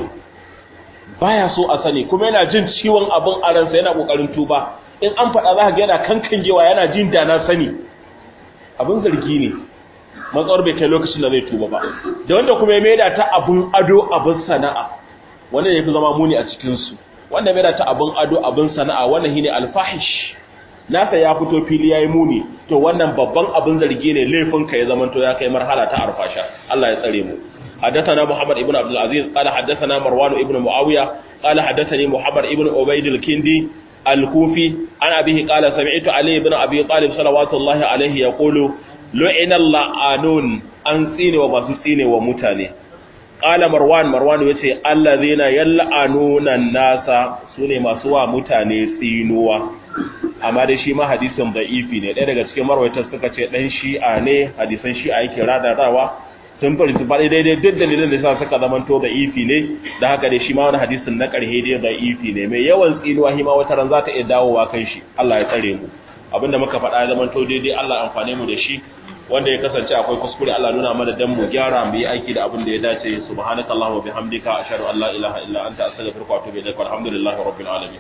baya so a sani kuma yana jin ciwon abin a ransa yana kokarin tuba in an faɗa za ka ga yana kankangewa yana jin da na sani abin zargi ne matsawar bai kai lokacin da zai tuba ba da wanda kuma ya maida ta abin ado abin sana'a wanda ya fi zama muni a cikinsu wanda mai ta abin ado abin sana'a wannan shine alfahish nasa ya fito fili yayi muni to wannan babban abin zargi ne laifin ka ya zamanto ya kai marhala ta arfasha Allah ya tsare mu حدثنا محمد ابن عبد العزيز قال حدثنا مروان ابن معاوية قال حدثني محمد ابن عبيد الكندي الكوفي عن أبيه قال سمعت علي بن أبي طالب صلوات الله عليه يقول لعن اللعانون أنسين وبسطين ومتاني Ƙala Marwan, Marwan ya ce, Allah zai yal'anuna nasa su ne masu wa mutane tsinuwa, amma dai shi ma hadisin da'ifi ne, ɗaya daga cikin marwaitar suka ce ɗan shi'a ne, hadisan shi'a yake radarawa, sun farci faɗi daidai duk dalilin da sa suka zama to da'ifi ne, da haka dai shi ma wani hadisin na ƙarhe dai da'ifi ne, mai yawan tsinuwa shi ma wata ran za ta iya dawowa kan shi, Allah ya tsare mu. Abinda muka faɗa ya zama to daidai Allah amfane mu da shi, wanda ya kasance akwai kuskure Allah nuna mana dan mu gyara mu yi aiki da abin da ya dace subhanakallahumma bihamdika ashhadu an la ilaha illa anta astaghfiruka wa atubu ilaik walhamdulillahi rabbil alamin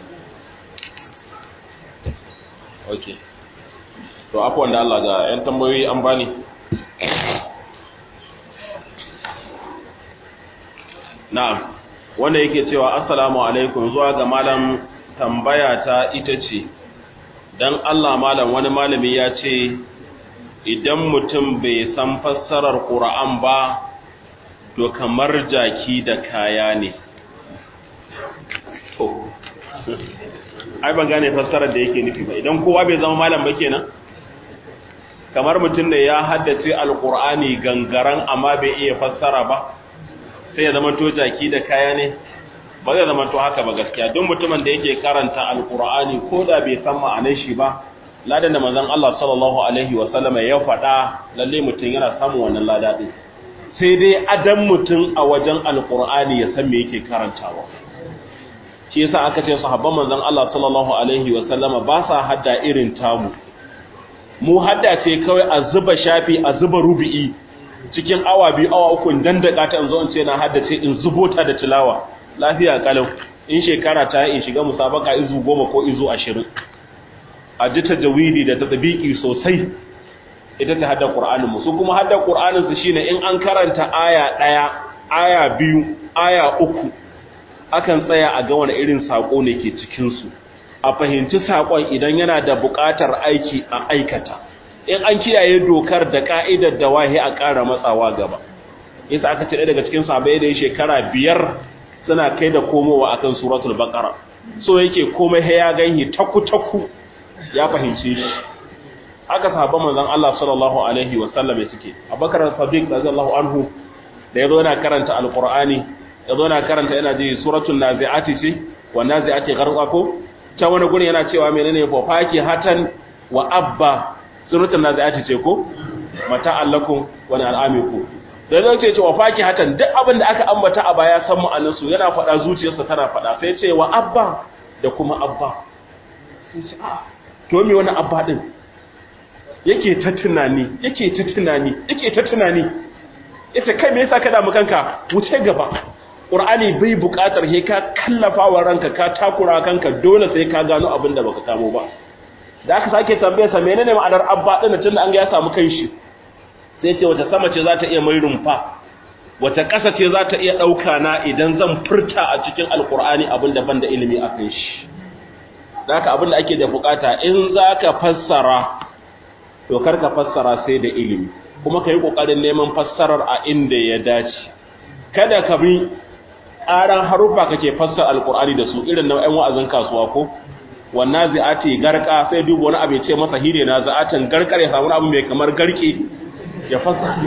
okay to afwan da Allah ga yan tambayoyi an bani na'am wanda yake cewa assalamu alaikum zuwa ga malam tambaya ta ita ce dan Allah malam wani malami ya ce idan mutum bai san fassarar Qur'an ba to kamar jaki da kaya ne ai ban gane fassarar da yake nufi ba idan kowa bai zama malam ba kenan kamar mutum da ya haddace alqur'ani gangaran amma bai iya fassara ba sai ya zama to jaki da kaya ne ba zai zama to haka ba gaskiya duk mutumin da yake karanta alqur'ani ko da bai san ma'anar shi ba ladan da manzon Allah sallallahu alaihi wa sallama ya faɗa lalle mutum yana samun wannan lada din sai dai adam mutum a wajen alqur'ani ya san me yake karantawa shi yasa aka ce sahabban manzon Allah sallallahu alaihi wa sallama ba sa hadda irin tamu mu hadda ce kawai a zuba shafi a zuba rubi'i cikin awa biyu awa uku dan da ta in zo in ce na haddace in zubo ta da tilawa lafiya kalau in shekara ta in shiga musabaka izu goma ko izu ashirin a ji tajawidi da tadbiki sosai ita ta hadda qur'anin mu su kuma hadda qur'anin su shine in an karanta aya daya aya biyu aya uku akan tsaya a ga wani irin sako ne ke cikin su a fahimci sakon idan yana da buƙatar aiki a aikata in an kiyaye dokar da ka'idar da wahi a ƙara matsawa gaba yasa aka ce daga cikin sahabbai da shekara biyar suna kai da komowa akan suratul baqara so yake komai ya ganyi taku taku ya fahimce shi aka sahabban manzon Allah sallallahu alaihi wa sallam suke Abubakar Sadiq radiyallahu anhu da yazo yana karanta alqur'ani yazo yana karanta yana ji suratul naziati ce wa naziati gharqa ko ta wani gurin yana cewa menene fa faki hatan wa abba suratul naziati ce ko mata allakum wa al'amikum da zai ce wa faki hatan duk abin da aka ambata a baya san ma'anar su yana faɗa zuciyarsa tana faɗa sai ce wa abba da kuma abba sai ce a to me wani abba din yake ta tunani yake ta tunani yake ta tunani yace kai me yasa ka damu kanka wuce gaba qur'ani bai buƙatar he ka kallafa wa ranka ka takura kanka dole sai ka gano abin da baka samu ba da aka sake tambaye sa menene ma'anar abba din tunda an ga ya samu kanshi sai ce wata sama ce za ta iya mai rumfa wata ƙasa ce za ta iya ɗauka na idan zan furta a cikin alkur'ani abin da ban da ilimi a kan shi da haka abin da ake da bukata in za ka fassara to kar ka fassara sai da ilimi kuma ka yi ƙoƙarin neman fassarar a inda ya dace kada ka bi ƙaran haruffa kake fassara alkur'ani da su irin nau'in wa'azin kasuwa ko wannan zai'ati garka sai duba wani abu ce masa hire na za'atin garkar ya samu abu mai kamar garke ya fasa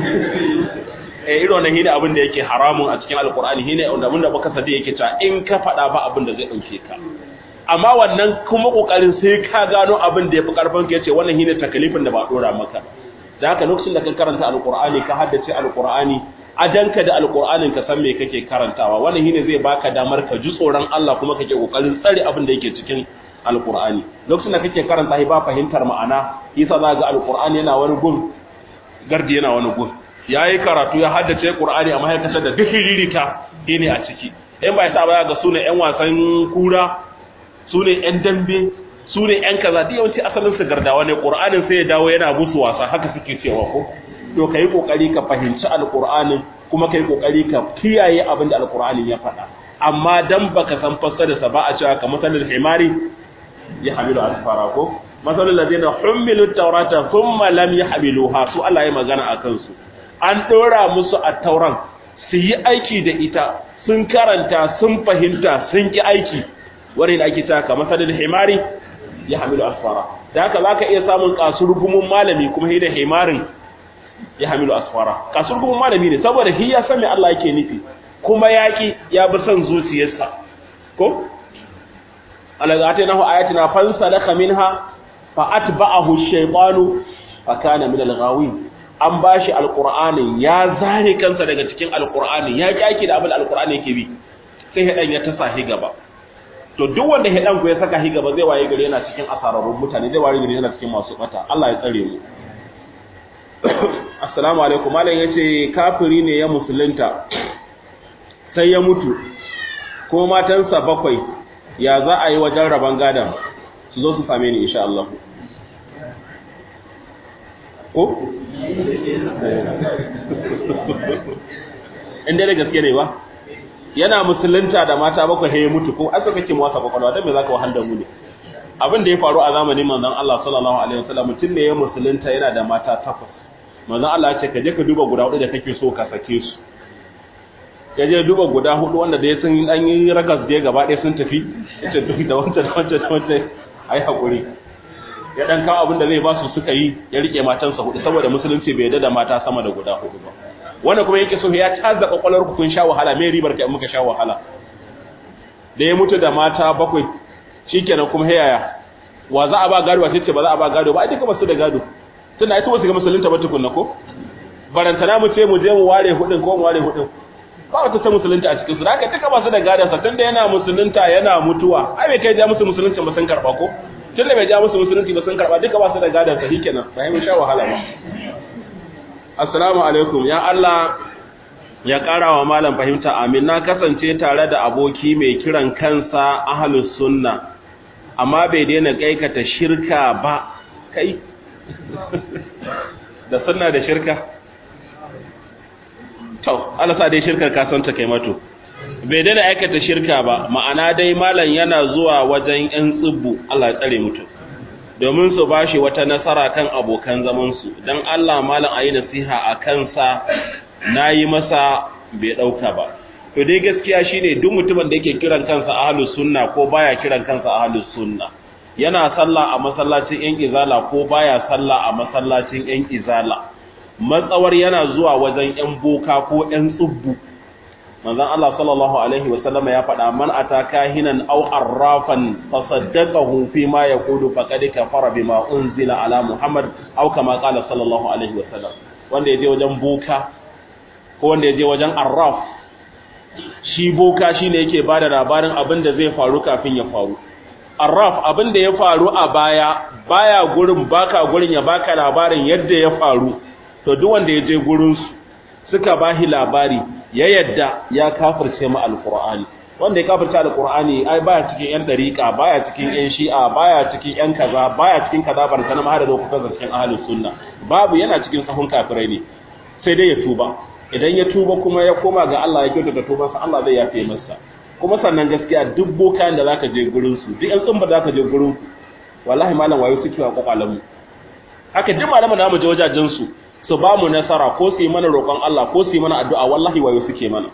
eh irin wannan hine abin da yake haramun a cikin alkur'ani hine wanda mun da baka sadi yake ta in ka fada ba abin da zai dauke ka amma wannan kuma kokarin sai ka gano abin da yafi karfin ka yace wannan hine takalifin da ba dora maka da haka lokacin da ka karanta alkur'ani ka haddace alkur'ani ajanka da alkur'anin ka san me kake karantawa wannan hine zai baka damar ka ji tsoron Allah kuma kake kokarin tsare abin da yake cikin alkur'ani lokacin da kake karanta shi ba fahimtar ma'ana yasa za ga alkur'ani yana wani gun gardi yana wani gun ya yi karatu ya haddace ƙur'ani a mahaikata da duk hiririta ne a ciki in ba ya sa baya ga su ne 'yan wasan kura su ne 'yan dambe su ne 'yan kaza duk yawanci asalin su gardawa ne ƙur'anin sai ya dawo yana musu wasa haka suke cewa ko to ka yi ƙoƙari ka fahimci alƙur'anin kuma ka yi ƙoƙari ka kiyaye abin da alƙur'anin ya faɗa amma dan baka san fassararsa ba a cewa ka masalin himari ya hamilu asfara ko masalul ladina humilu tawrata thumma lam yahmiluha su Allah ya magana akan su an dora musu at-tauran su yi aiki da ita sun karanta sun fahimta sun ki aiki wani da ake taka masalul himari ya hamilu asfara da haka zaka iya samun kasurgumun malami kuma hi da himarin ya hamilu asfara kasurgumun malami ne saboda hi ya san me Allah yake nufi kuma yaki ya bi son zuciyarsa ko alazatinahu ayatina fansalakha minha fa atba'ahu ash-shaytanu fa kana min al-ghawin an bashi alqur'ani ya zare kansa daga cikin alqur'ani ya kyaki da abin alqur'ani yake bi sai hedan ya tasa hi gaba to duk wanda hedan ku ya saka hi gaba zai waye gari yana cikin asararrun mutane zai waye gari yana cikin masu bata Allah ya tsare mu assalamu alaikum malam yace kafiri ne ya musulunta sai ya mutu kuma matansa bakwai ya za a yi wajen rabon gadon su zo su same ni insha Allah ko? inda da gaske ne ba yana musulunta da mata bakwai ya mutu ko aka kake wasa kwakwalwa don me za ka wahal da mu ne abin da ya faru a zamanin manzon Allah sallallahu alaihi wasallam mutum ne ya musulunta yana da mata takwas manzon Allah ya ce ka je ka duba guda hudu da kake so ka sake su ya je duba guda hudu wanda da ya sun an yi ragas da gaba ɗaya sun tafi yace duk da wancan da wancan da wancan ai hakuri ya dan kawo abin da zai ba su suka yi ya rike matansa hudu saboda musulunci bai yarda da mata sama da guda hudu ba wannan kuma yake so ya taza kwakwalwar ku kun sha wahala me ribar ka in muka sha wahala da ya mutu da mata bakwai shikenan kuma hayaya wa za a ba gado ba ce ba za a ba gado ba ai duka ba su da gado tunda ai su ga musulunta ba tukunna ko barantana mu ce mu je mu ware hudin ko mu ware hudin ba wata ta musulunta a cikin su haka duka ba su da gadon sa tunda yana musulunta yana mutuwa ai bai kai ja musu musulunci ba sun karba ko tunda bai ja musu musulunci ba sun karba duka ba su da gadon sa shikenan sai mu sha wahala ba assalamu alaikum ya Allah ya ƙara wa malam fahimta amin na kasance tare da aboki mai kiran kansa ahlus sunna amma bai daina kaikata shirka ba kai da sunna da shirka to Allah sa dai shirkar ka san ta kai mato bai daina aikata shirka ba ma'ana dai malam yana zuwa wajen yan tsibbu Allah ya tsare mutu domin su bashi wata nasara kan abokan zaman su dan Allah malam ayi nasiha a kansa nayi masa bai dauka ba to dai gaskiya shine duk mutumin da yake kiran kansa ahlus sunna ko baya kiran kansa ahlus sunna yana sallah a masallacin yan izala ko baya sallah a masallacin yan izala matsawar yana zuwa wajen yan boka ko yan tsubbu manzon Allah sallallahu alaihi wasallam ya faɗa man ataka hinan aw arrafan fasaddaqahu fi ma yaqulu faqad kafara bima unzila ala muhammad aw kama qala sallallahu alaihi wasallam wanda yaje wajen boka ko wanda yaje wajen arraf shi boka shine yake bada labarin abin da zai faru kafin ya faru arraf abin da ya faru a baya baya gurin baka gurin ya baka labarin yadda ya faru to duk wanda ya je gurin su suka bahi labari ya yadda ya kafirce mu alqur'ani wanda ya kafirce alqur'ani ai baya cikin yan dariqa baya cikin yan shi'a baya cikin yan kaza baya cikin kaza bar sanan ma da lokutan cikin ahlus sunna babu yana cikin sahun kafirai ne sai dai ya tuba idan ya tuba kuma ya koma ga Allah ya kyautata tubansa Allah zai yafe masa kuma sannan gaskiya duk bokayen da zaka je gurin su duk yan tsumba zaka je gurin ku wallahi malam wayo suke wa kwakwalan mu haka duk malaman da mu je wajajen su su ba mu nasara ko su yi mana roƙon Allah ko su yi mana addu'a wallahi wayo suke mana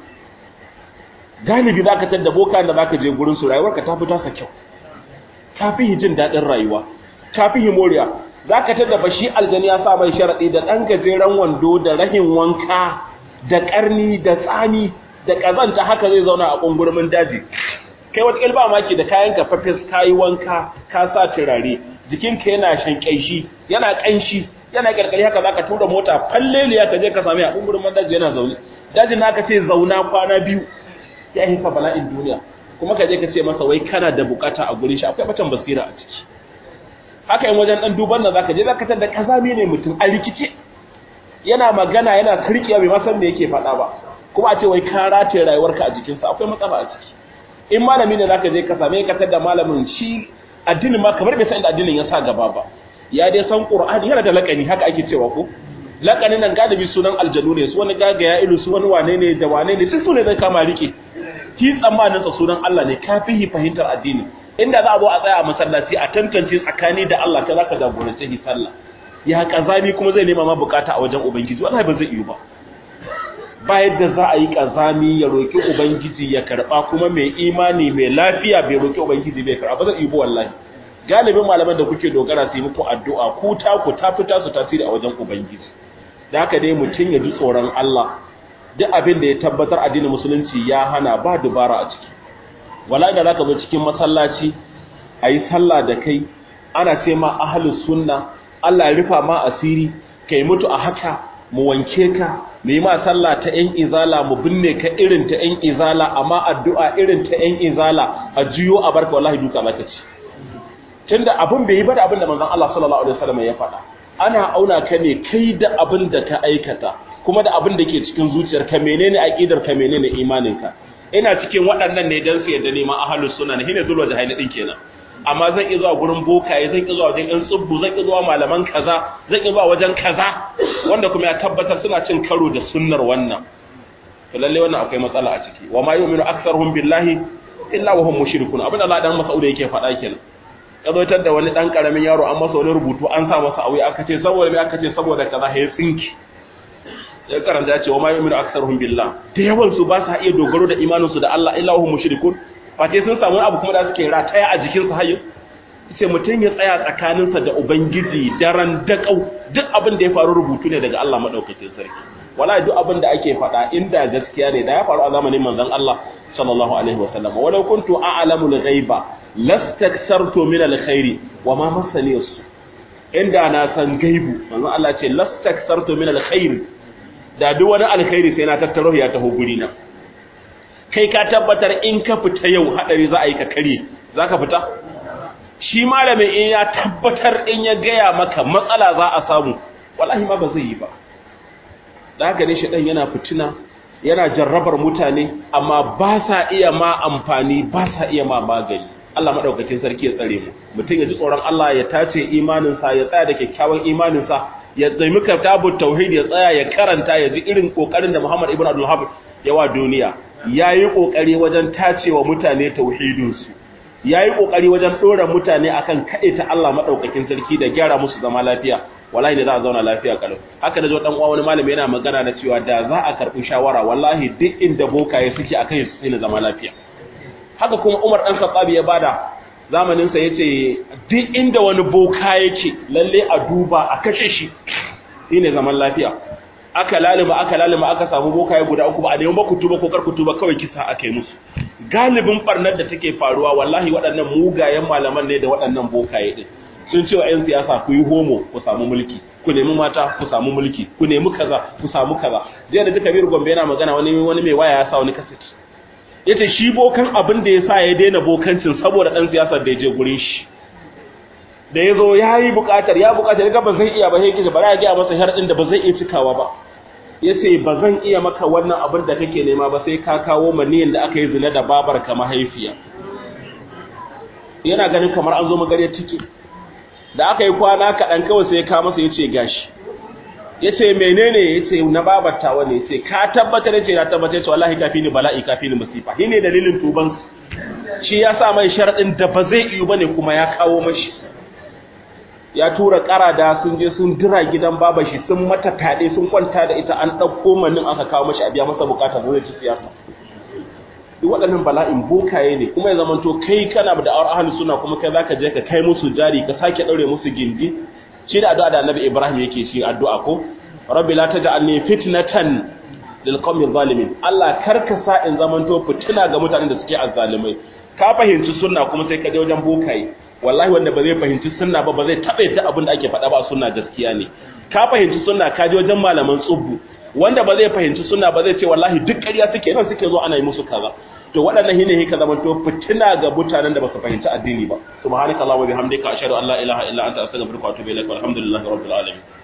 galibi zaka tada bokayen da zaka je gurin su rayuwarka ta fi tasa kyau ta fi jin daɗin rayuwa ta fi moriya zaka tada bashi aljani ya sa mai sharadi da dan gajeren wando da rahin wanka da karni da tsani da kazanta haka zai zauna a kungurmin daji kai wata ilba maki da kayan ka fafes kayi wanka ka sa turare jikinka yana shankaishi yana kanshi yana karkari haka zaka tura mota falleliya ka je ka same a kungurmin daji yana zaune dajin naka ce zauna kwana biyu ya hifa bala'in duniya kuma ka je ka ce masa wai kana da bukata a gurin shi akwai batan basira a ciki haka yin wajen dan duban nan zaka je zaka tada kazami ne mutum a rikice yana magana yana sarkiya bai ma san me yake faɗa ba kuma a ce wai ka rataye rayuwarka a jikinsa akwai matsala a ciki in malami ne zaka je ka same ka tada malamin shi addinin ma kamar bai san inda addinin ya sa gaba ba ya dai san qur'ani yana da lakani haka ake cewa ko lakanin nan galibi sunan aljanu ne su wani gagaya ilu su wani wane ne da wane ne duk su ne zai kama rike ki tsammanin sa sunan Allah ne kafihi fahimtar addini inda za a zo a tsaya a masallaci a tantance tsakani da Allah kai zaka jagorance shi sallah ya kazami kuma zai nema ma bukata a wajen ubangiji wallahi ba zai yi ba ba yadda za a yi kazami ya roki ubangiji ya karba kuma mai imani mai lafiya bai roki ubangiji bai karba ba zai yi ba wallahi galibin malaman da kuke dogara su yi muku addu'a ku ta ku ta fita su tasiri a wajen ubangiji da haka dai mutum ya ji tsoron Allah duk abin da ya tabbatar addinin musulunci ya hana ba dubara a ciki wala da zaka zo cikin masallaci ayi sallah da kai ana ce ma ahlus sunna Allah ya rufa ma asiri kai mutu a haka mu wanke ka mu yi ma sallah ta yan izala mu binne ka irin ta yan izala amma addu'a irin ta yan izala a juyo a barka wallahi duka zaka ci tunda abin bai yi ba da abin da manzon Allah sallallahu alaihi wasallam ya faɗa ana auna ka ne kai da abin da ka aikata kuma da abin da ke cikin zuciyarka menene aqidar ka menene imaninka ina cikin waɗannan ne dan su yadda neman ahlus sunna ne shine zulwa jahili din kenan amma zan iya zuwa gurin bokaye zan iya zuwa wajen yan tsubbu zan iya zuwa malaman kaza zan iya zuwa wajen kaza wanda kuma ya tabbatar suna cin karo da sunnar wannan to lalle wannan akwai matsala a ciki wa ma yu'minu aktsaruhum billahi illa wa hum mushrikun abin da Allah dan Mas'ud yake faɗa kenan ya zotar da wani dan karamin yaro an masa wani rubutu an sa masa aure aka ce saboda me aka ce saboda kaza ya tsinki ya karanta ya ce wa ma yu'minu aktsaruhum billah da yawan su ba sa iya dogaro da imanin su da Allah illa hum mushrikun fate sun samu abu kuma da suke rataya a jikin su hayyo sai mutum ya tsaya tsakaninsa da ubangiji daren dakau duk abin da ya faru rubutu ne daga Allah madaukakin sarki wallahi duk abin da ake faɗa inda gaskiya ne da ya faru a zamanin manzon Allah sallallahu alaihi wa sallam walau kuntu a'lamu al-ghaiba lastakthartu min al-khairi wa ma masani su inda na san gaibu manzo Allah ce lastakthartu min al-khair da duk wani alkhairi sai na tattaro ya taho guri na kai ka tabbatar in ka fita yau hadari za a yi ka kare za ka fita shi malamin in ya tabbatar in ya gaya maka matsala za a samu wallahi ma ba zai yi ba da haka ne shaɗan yana fitina yana jarrabar mutane amma ba sa iya ma amfani ba sa iya ma magani Allah maɗaukakin sarki ya tsare mu mutum ya ji tsoron Allah ya tace imaninsa ya tsaya da kyakkyawan imaninsa ya tsaimi kitabut tauhid ya tsaya ya karanta ya ji irin kokarin da Muhammad ibn Abdul Wahhab ya wa duniya yayi kokari wajen tacewa mutane tauhidinsu yayi kokari wajen dora mutane akan ta Allah madaukakin sarki da gyara musu zama lafiya wallahi ne za a zauna lafiya kalau haka da zo dan uwa wani malami yana magana da cewa da za a karbi shawara wallahi duk inda bokaye suke akan su sai zama lafiya haka kuma Umar dan Khattab ya bada zamanin sa yace duk inda wani boka yake lalle a duba a kashe shi shine zaman lafiya aka lalima aka lalima aka samu bokaye guda uku ba a neman ku tuba ko kar ku tuba kawai kisa aka yi musu galibin barnar da take faruwa wallahi waɗannan mugayen malaman ne da waɗannan bokaye din sun ce wa 'yan siyasa ku yi homo ku samu mulki ku nemi mata ku samu mulki ku nemi kaza ku samu kaza jiya da duka biyar gombe yana magana wani wani mai waya ya sa wani kaset yace shi bokan abin da ya sa ya daina bokancin saboda ɗan siyasar da ya je gurin shi da ya zo ya yi buƙatar ya buƙatar ga ba zai iya ba sai kike bara ya ga masa sharɗin da ba zai iya cikawa ba yace ba zan iya maka wannan abin da kake nema ba sai ka kawo maniyin da aka yi zina da babar ka mahaifiya yana ganin kamar an zo magariyar ciki da aka yi kwana kaɗan kawai sai ya kawo masa ya ce gashi ya ce menene ya ce na babata wani ya ce ka tabbatar ya ce na tabbatar ce wallahi kafi ni bala'i kafi ni masifa shi ne dalilin tuban shi ya sa mai sharaɗin da ba zai iyo ba ne kuma ya kawo mashi ya tura da sun je sun dira gidan baba shi sun mata taɗe sun kwanta da ita an ɗauko manin aka kawo mashi a biya masa bukata zai ci siyasa duk waɗannan bala'in bokaye ne kuma ya zamanto kai kana da awar ahli suna kuma kai zaka je ka kai musu jari ka sake daure musu gindi shi da addu'a da Annabi Ibrahim yake shi addu'a ko rabbi la taj'alni fitnatan lil qawmi zalimin Allah karka sa in zamanto fitina ga mutanen da suke azzalimai ka fahimci sunna kuma sai ka je wajen bokaye wallahi wanda ba zai fahimci sunna ba ba zai taɓa yadda abin da ake faɗa ba sunna gaskiya ne ka fahimci sunna ka je wajen malaman tsubbu wanda ba zai fahimci sunna ba zai ce wallahi duk ƙarya suke nan suke zo ana yi musu kaza to waɗannan shine ka zama to fitina ga mutanen da ba su fahimci addini ba subhanakallahumma wa bihamdika ashhadu an la ilaha illa anta astaghfiruka wa atubu ilaik walhamdulillahi rabbil alamin